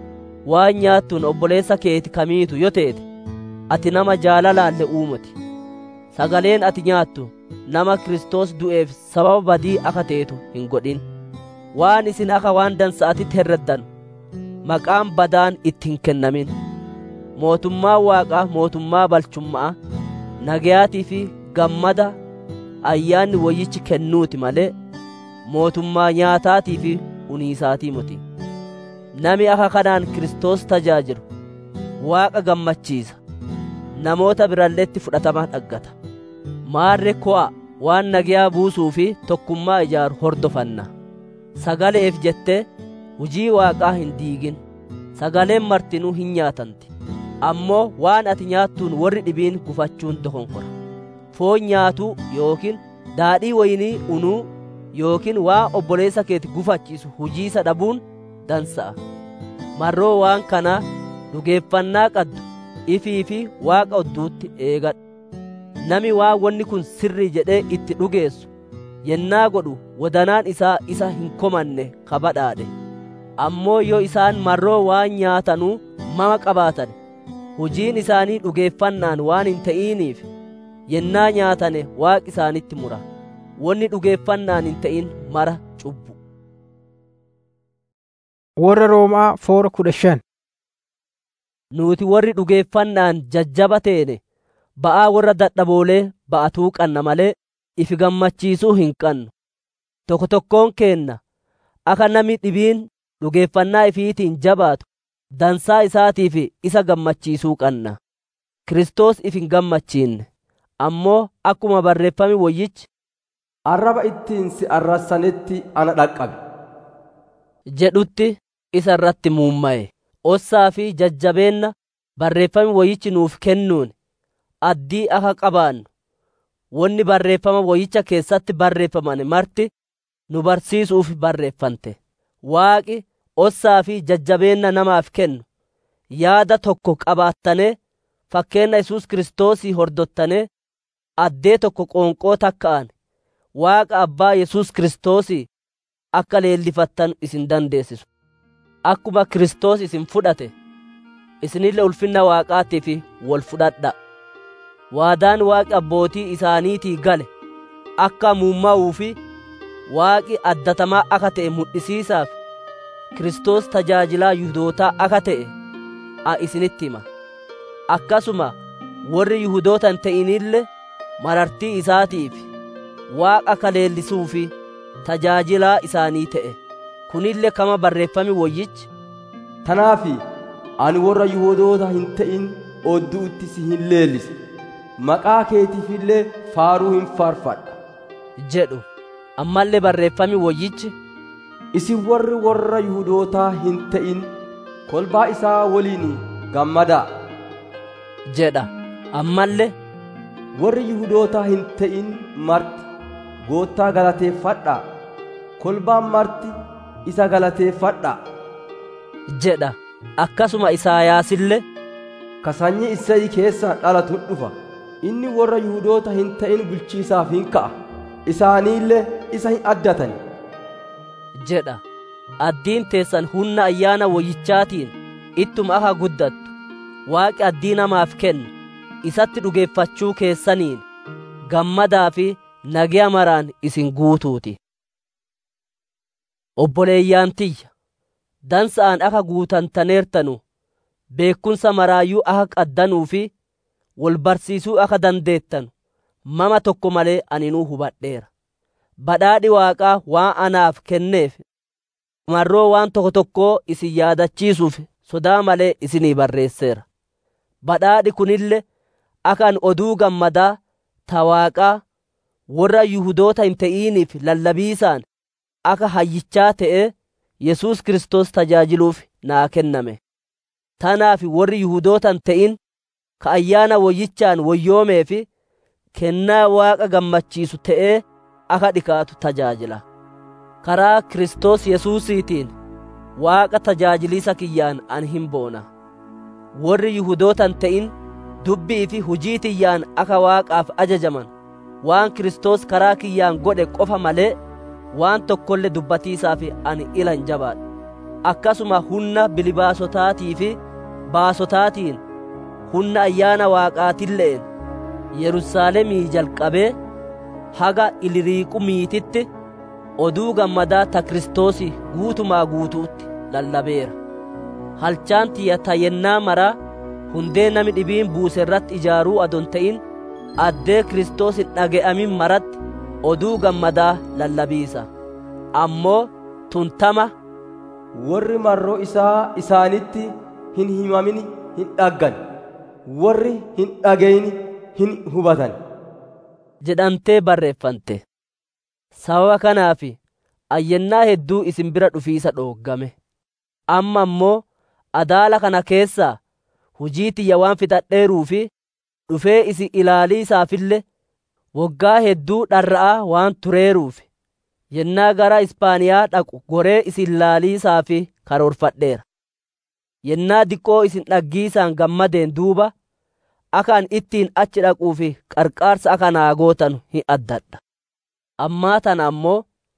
waan nyaattuun obboleessa keeti kamiitu yoo teete ati nama jaalalaalle uumati sagaleen ati nyaattu nama Kiristoos du'eef sababa badii akka teetu hin godhin waan isin akka waan dansa'atitti herreddanu maqaan badaan itti hin kennamin mootummaa waaqaa mootummaa balchummaa nagayaatii fi gammada ayyaanni wayyichi kennuuti malee mootummaa nyaataatii fi uniisaatii miti nami akka kanaan Kiristoos tajaajilu waaqa gammachiisa namoota biralleetti fudhatama dhaggata maarre ko'a waan nagayaa buusuu fi tokkummaa ijaaru hordofanna sagaleef jettee hujii waaqaa hin diigin sagaleen martinuu hin nyaatanti ammoo waan ati nyaattuun warri dhibiin gufachuun dokonkora foon nyaatuu yookiin daadhii waynii unuu yookiin waa obboleessa keeti gufachiisu hujiisa dhabuun dansa'a marroo waan kanaa dhugeeffannaa qaddu ifii fi waaqa odduutti eegadhu nami waa wanni kun sirrii jedhee itti dhugeessu yennaa godhu wadanaan isaa isa hin komanne kabadhaadhe ammoo yoo isaan marroo waan nyaatanuu mama qabaatan hojiin isaanii dhugeeffannaan waan hin ta'iniif yennaa nyaatane waaqi isaanitti mura wanni dhugeeffannaan hin ta'in mara cubbu Warra Roomaa foora kudha shan. nuti warri dhugeeffannaan jajjaba teene ba'aa warra dadhaboolee ba'atuu qanna malee ifi gammachiisuu hin qannu tokko tokkoon keenna akka namni dhibiin dhugeeffannaa ifiitiin jabaatu dansaa isaatiif isa gammachiisuu qanna Kiristoos if hin gammachiinne ammoo akkuma barreeffame woyyichi arraba ittiin si arrassanetti ana dhaqqabe jedhutti isa irratti muumma'e ossaa fi jajjabeenna barreeffame woyichi nuuf kennuun addii akka qabaannu wanni barreeffama woyicha keessatti barreeffaman marti nu barsiisuuf barreeffante waaqi ossaa fi jajjabeenna namaaf kennu yaada tokko qabaattane fakkeenna yesus kiristoosii hordottane addee tokko qoonqoo takka'an waaqa abbaa yesus kiristoosii akka leellifattan isin dandeessisu akkuma kiristoos isin fudhate isinille ulfinna waaqaatiif wol fudhadha waadaan waaqi abbootii isaaniitii gale akka muumma'uu fi waaqi addatamaa akka ta'e mul'isiisaaf kiristoos tajaajilaa yuhudootaa akka ta'e a isinitti hima akkasuma warri yuhudoota hin ta'inille marartii isaatiif waaqa akka leellisuu fi tajaajilaa isaanii ta'e kunille kama barreeffame woyyichi tanaafi ani warra yihudoota hin ta'in odduutti si hin leellise maqaa keetiifillee faaruu hin faarfadha jedhu ammallee barreeffame woyyichi isin warri warra yihudootaa hin ta'in kolbaa isaa waliin gammadaa jedha ammallee warri yihudootaa hin ta'in marti goottaa galateeffadhaa kolbaan marti isa galateeffadhaa jedha akkasuma isaayaasillee ka sanyii Isseey keessaa dhalatu dhufa inni warra yihudoota hin ta'in bulchiisaaf hin ka'a isaaniillee isa hin addatani jedha addiin teessan humna ayyaana woyyichaatiin ittuma akka guddattu waaqi addii namaaf kennu isatti dhugeeffachuu keessaniin gammadaa fi nagaya maraan isin guutuuti obboleeyyaan tiyya dansa'aan akka guutantaneertanu beekumsa maraayyuu akka qaddanuu fi wal barsiisuu akka dandeettanu mama tokko malee aninuu hubadheera badhaadhi waaqaa waan anaaf kenneef marroo waan tokko tokkoo isin yaadachiisuuf sodaa malee isinii barreesseera badhaadhi kunille akka an oduu gammadaa ta waaqaa warra yuhudoota hin ta'iniif lallabiisaan akka hayyichaa ta'ee yesus kristos tajaajiluuf naa kenname tanaaf warri yuhudoota hin ta'in ka ayyaana woyyichaan woyyoomee fi kennaa waaqa gammachiisu ta'ee akka dhikaatu tajaajila karaa kristos yesuusiitiin waaqa tajaajiliisa kiyyaan an hin boona warri yuhudoota hin ta'in dubbii fi hujii tiyyaan akka waaqaaf ajajaman waan kristos karaa kiyyaan godhe qofa malee waan tokkollee dubbatiisaaf ani ila hin jabaadhu akkasuma humna bilibaasotaatii fi baasotaatiin humna ayyaana waaqaatilleen yerusaalemii jalqabee haga iliriiqumiititti oduu gammadaa ta kiristoosi guutumaa guutuutti lallabeera halchaan tiyya ta yennaa maraa hundee nami dhibiin buuse irratti ijaaruu adon ta'in addee kiristoos hin dhage'amin maratti oduu gammadaa lallabiisa ammoo tuntama warri marroo isaa isaanitti hin himamin hin dhaggan warri hin dhagayin hin hubatan jedhamtee barreeffante sababa kanaaf ayyannaa hedduu isin bira dhufiisa dhooggame amma ammoo adaala kana keessaa hujii tiyya waan fixadheeruu fi dhufee isin ilaaliisaafille woggaa hedduu dharra'aa waan tureeruuf yennaa gara ispaaniyaa dhaqu goree isin laaliisaaf karoorfadheera yennaa diqqoo isin dhaggiisaan gammadeen duuba akka an ittiin achi dhaquuf qarqaarsa akka naa gootan hin addadha ammaa tana ammoo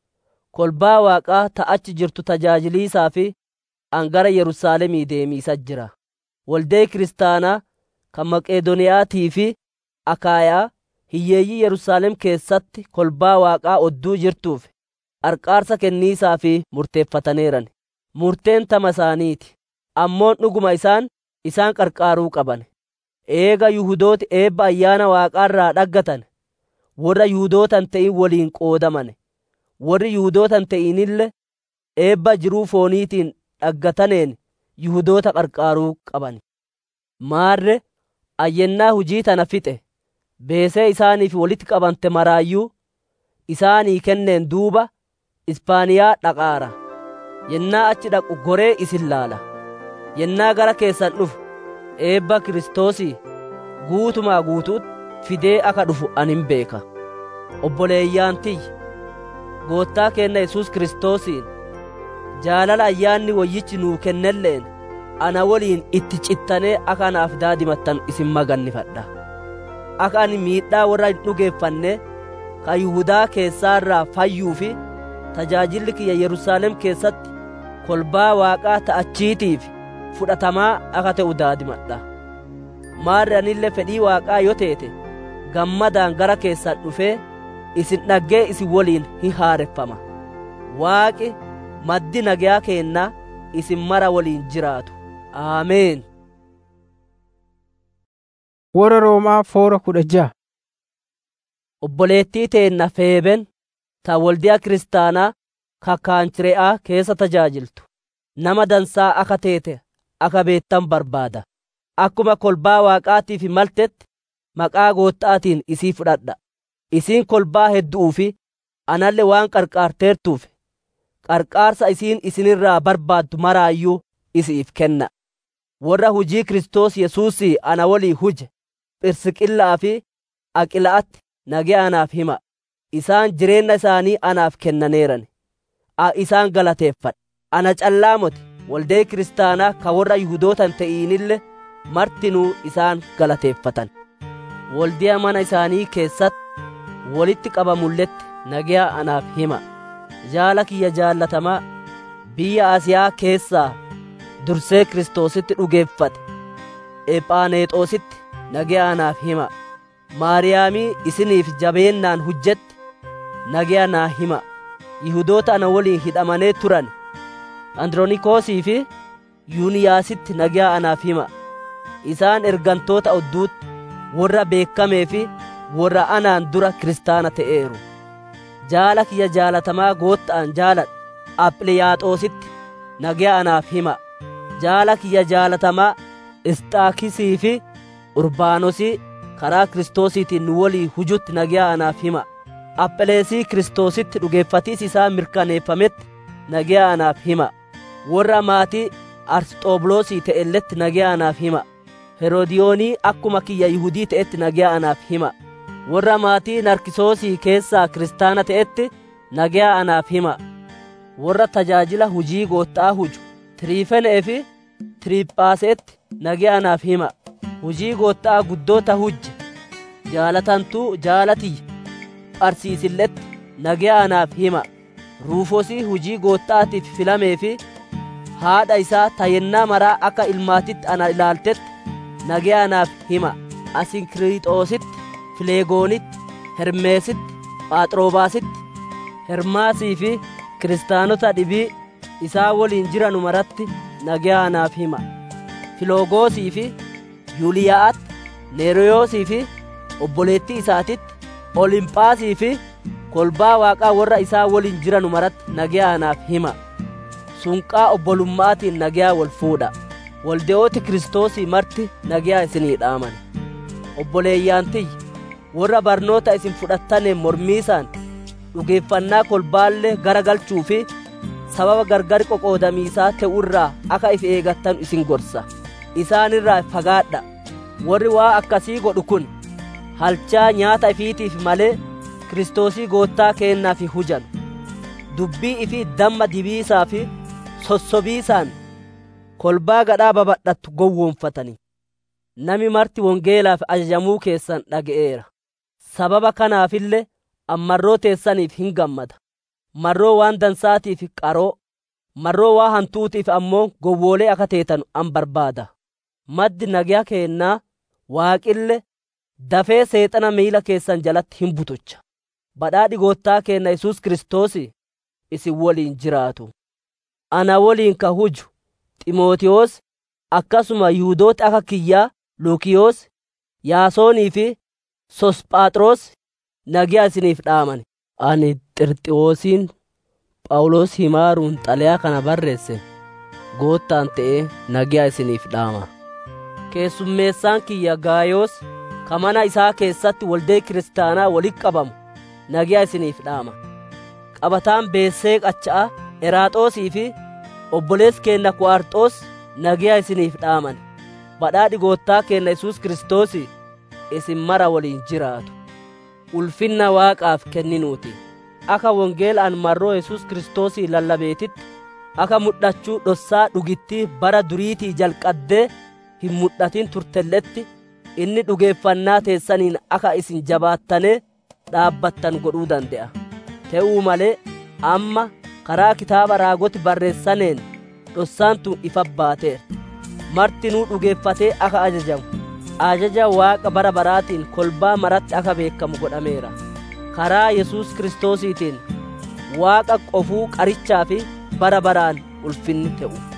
kolbaa waaqaa ta achi jirtu tajaajiliisaa fi an gara yerusaalemii deemiisa jira waldee kiristaanaa kan Maqeedoniyaatii fi Akaayaa hiyyeeyyii Yerusaalem keessatti kolbaa Waaqaa odduu jirtuuf qarqaarsa kenniisaa fi murteeffataneeran. Murteen tama isaaniiti. Ammoon dhuguma isaan isaan qarqaaruu qaban. Eega Yihudooti eebba ayyaana Waaqaarraa dhaggatan warra Yihuudootan ta'in waliin qoodaman. Warri Yihuudootan ta'inille eebba jiruu fooniitiin dhaggataneen Yihudoota qarqaaruu qaban. Maarre ayyennaa hujii tana fixe beesee isaaniif walitti qabante maraayyuu isaanii kenneen duuba Ispaaniyaa dhaqaara. Yennaa achi dhaqu goree isin laala. Yennaa gara keessan dhufu eebba Kiristoosii guutumaa guutuutti fidee akka dhufu anin beeka. Obboleeyyaan tiyya goottaa keenna Yesuus Kiristoosiin jaalala ayyaanni wayyichi nuu kennelleen ana waliin itti cittanee akka anaaf daadimattan isin magannifadha. Akka ani miidhaa warra hin dhugeeffanne kan Yihudaa keessaarraa fayyuu fi tajaajilli kiyya Yerusaalem keessatti kolbaa Waaqaa ta'achiitiif fudhatamaa akka ta'u daadimadha. Maarri anillee fedhii Waaqaa yoo teete gammadaan gara keessan dhufee isin dhaggee isin waliin hin haareffama. Waaqi maddi nagayaa keennaa isin mara waliin jiraatu. Aameen. Warra Roomaa foora kudha ja'a. Obboleettii teenna Feeben ta waldiyaa kiristaanaa kakkaanchire'aa keessa tajaajiltu. Nama dansaa akka teete akka beettan barbaada. Akkuma kolbaa Waaqaatiif maltetti maqaa goottaatiin isii fudhadha. Isiin kolbaa hedduu fi analle waan qarqaarteertuuf qarqaarsa isiin isinirraa barbaaddu maraayyuu isiif kenna. Warra hujii Kiristoos Yesuusii ana walii huje Phirsiqillaa fi Aqila'atti nagee anaaf hima. Isaan jireenya isaanii anaaf kennaneeran. A isaan galateeffadha. Ana callaa moti waldee kiristaanaa ka warra Yihudootan ta'inille martinuu isaan galateeffatan. Waldiyaa mana isaanii keessatti walitti qabamulletti nagaa anaaf hima. Jaala kiyya jaallatamaa biyya Asiyaa keessaa dursee Kiristoositti dhugeeffate. Ephaaneexoositti nagaa anaaf hima. Maariyaamii isiniif jabeennaan hujjetti nagaa naa hima. Yihudoota ana waliin hidhamanee turan Andronikoosii fi Yuuniyaasitti nagaa anaaf hima. Isaan ergantoota odduutti warra beekamee fi warra anaan dura kiristaana ta'eeru. Jaala kiyya jaalatamaa gootta'an jaaladha. Aphliyaaxoositti nagaa anaaf hima. Jaala kiyya jaalatamaa Isxaakisii fi Urbaanosii karaa Kiristoosiitiin nu walii hujutti nagaa anaaf hima. Apheleesii Kiristoositti dhugeeffatiis isaa mirkaneeffametti nagaa anaaf hima. Warra maatii Arsxoobuloosii ta'elletti nagaa anaaf hima. Heroodiyoonii akkuma kiyya Yihudii ta'etti nagaa anaaf hima. Warra maatii Narkisoosii keessaa kiristaana ta'etti nagaa anaaf hima. Warra tajaajila hujii goottaa huju Tiriifenee fi Tiriiphaaseetti nagaa anaaf hima. Hujii goottaa guddoota hujje jaalatantuu jaalatiyya. Pharsiisilletti nagaa anaaf hima. Ruufosii hujii goottaatiif filamee fi haadha isaa tayennaa maraa akka ilmaatitti ana ilaaltetti nagaa anaaf hima. Asinkiriixoositti, Fileegoonitti, Hermeesitti, Phaaxroobaasitti, Hermaasii fi kiristaanota dhibii isaa waliin jiranu maratti nagaa anaaf hima. Filoogoosii fi Yuuliyaa'atti, Neeriyoosii fi obboleettii isaatitti, Olimphaasii fi kolbaa waaqaa warra isaa waliin jiranu maratti nagaa anaaf hima. Sunqaa obbolummaatiin nagaa wal fuudha. Walde'ooti Kiristoosii marti nagaa isinii dhaaman. Obboleeyyaan tiyya warra barnoota isin fudhattaneen mormiisaan dhugeeffannaa kolbaallee garagalchuu fi sababa gargar qoqoodamiisaa ta'urraa akka if eegattan isin gorsa. Isaanirraa fagaadha. Warri waa akkasii godhu kun halchaa nyaata ifiitiif malee Kiristoosii goottaa keennaaf hujan. Dubbii ifi damma dibiisaa fi sossobiisaan kolbaa gadhaa babadhattu gowwoomfatanii. Nami marti wongeelaaf ajajamuu keessan dhaga'eera. Sababa kanaafillee ammarroo teessaniif hin gammada. Marroo waan dansaatiif qaroo, marroo waa hantuutiif ammoo gowwoolee akka teetan an barbaada. Maddi nagaa keennaa waaqille dafee seexana miila keessan jalatti hin butucha badhaadhi goottaa keenna yesus kiristoos isin woliin jiraatu ana woliin ka huju ximootiyoos akkasuma yihudoota akka kiyyaa luukiyoos yaasoonii fi sosphaxroos nagiyaa isiniif dhaaman ani xirxiwoosiin phaawulos himaaruun xalayaa kana barreesse goottaan ta'ee nagiyaa isiniif dhaama keessummeessaan kiyya gaayoos ka mana isaa keessatti waldee kiristaanaa walitti qabamu nagiyaa isiniif dhaama qabataan beessee qacha'a eraaxoosii fi obboleessi keenna ku'arxoos nagiyaa isiniif dhaaman badhaadhi goottaa keenna yesus kiristoos isin mara waliin jiraatu ulfinna waaqaaf kenninuuti akka wongeela an marroo yesus kiristoosii lallabeetitti akka mudhachuu dhossaa dhugittii bara duriitii jalqaddee hin mudhatin turtelletti inni dhugeeffannaa teessaniin akka isin jabaattanee dhaabbattan godhuu dande'a te'uu malee amma karaa kitaaba raagoti barreessaneen dhossaan tun ifa baateera martinuu dhugeeffatee akka ajajamu ajaja waaqa bara baraatiin kolbaa maratti akka beekamu godhameera karaa yesus kiristoosiitiin waaqa qofuu qarichaa fi bara baraan ulfinni ta'u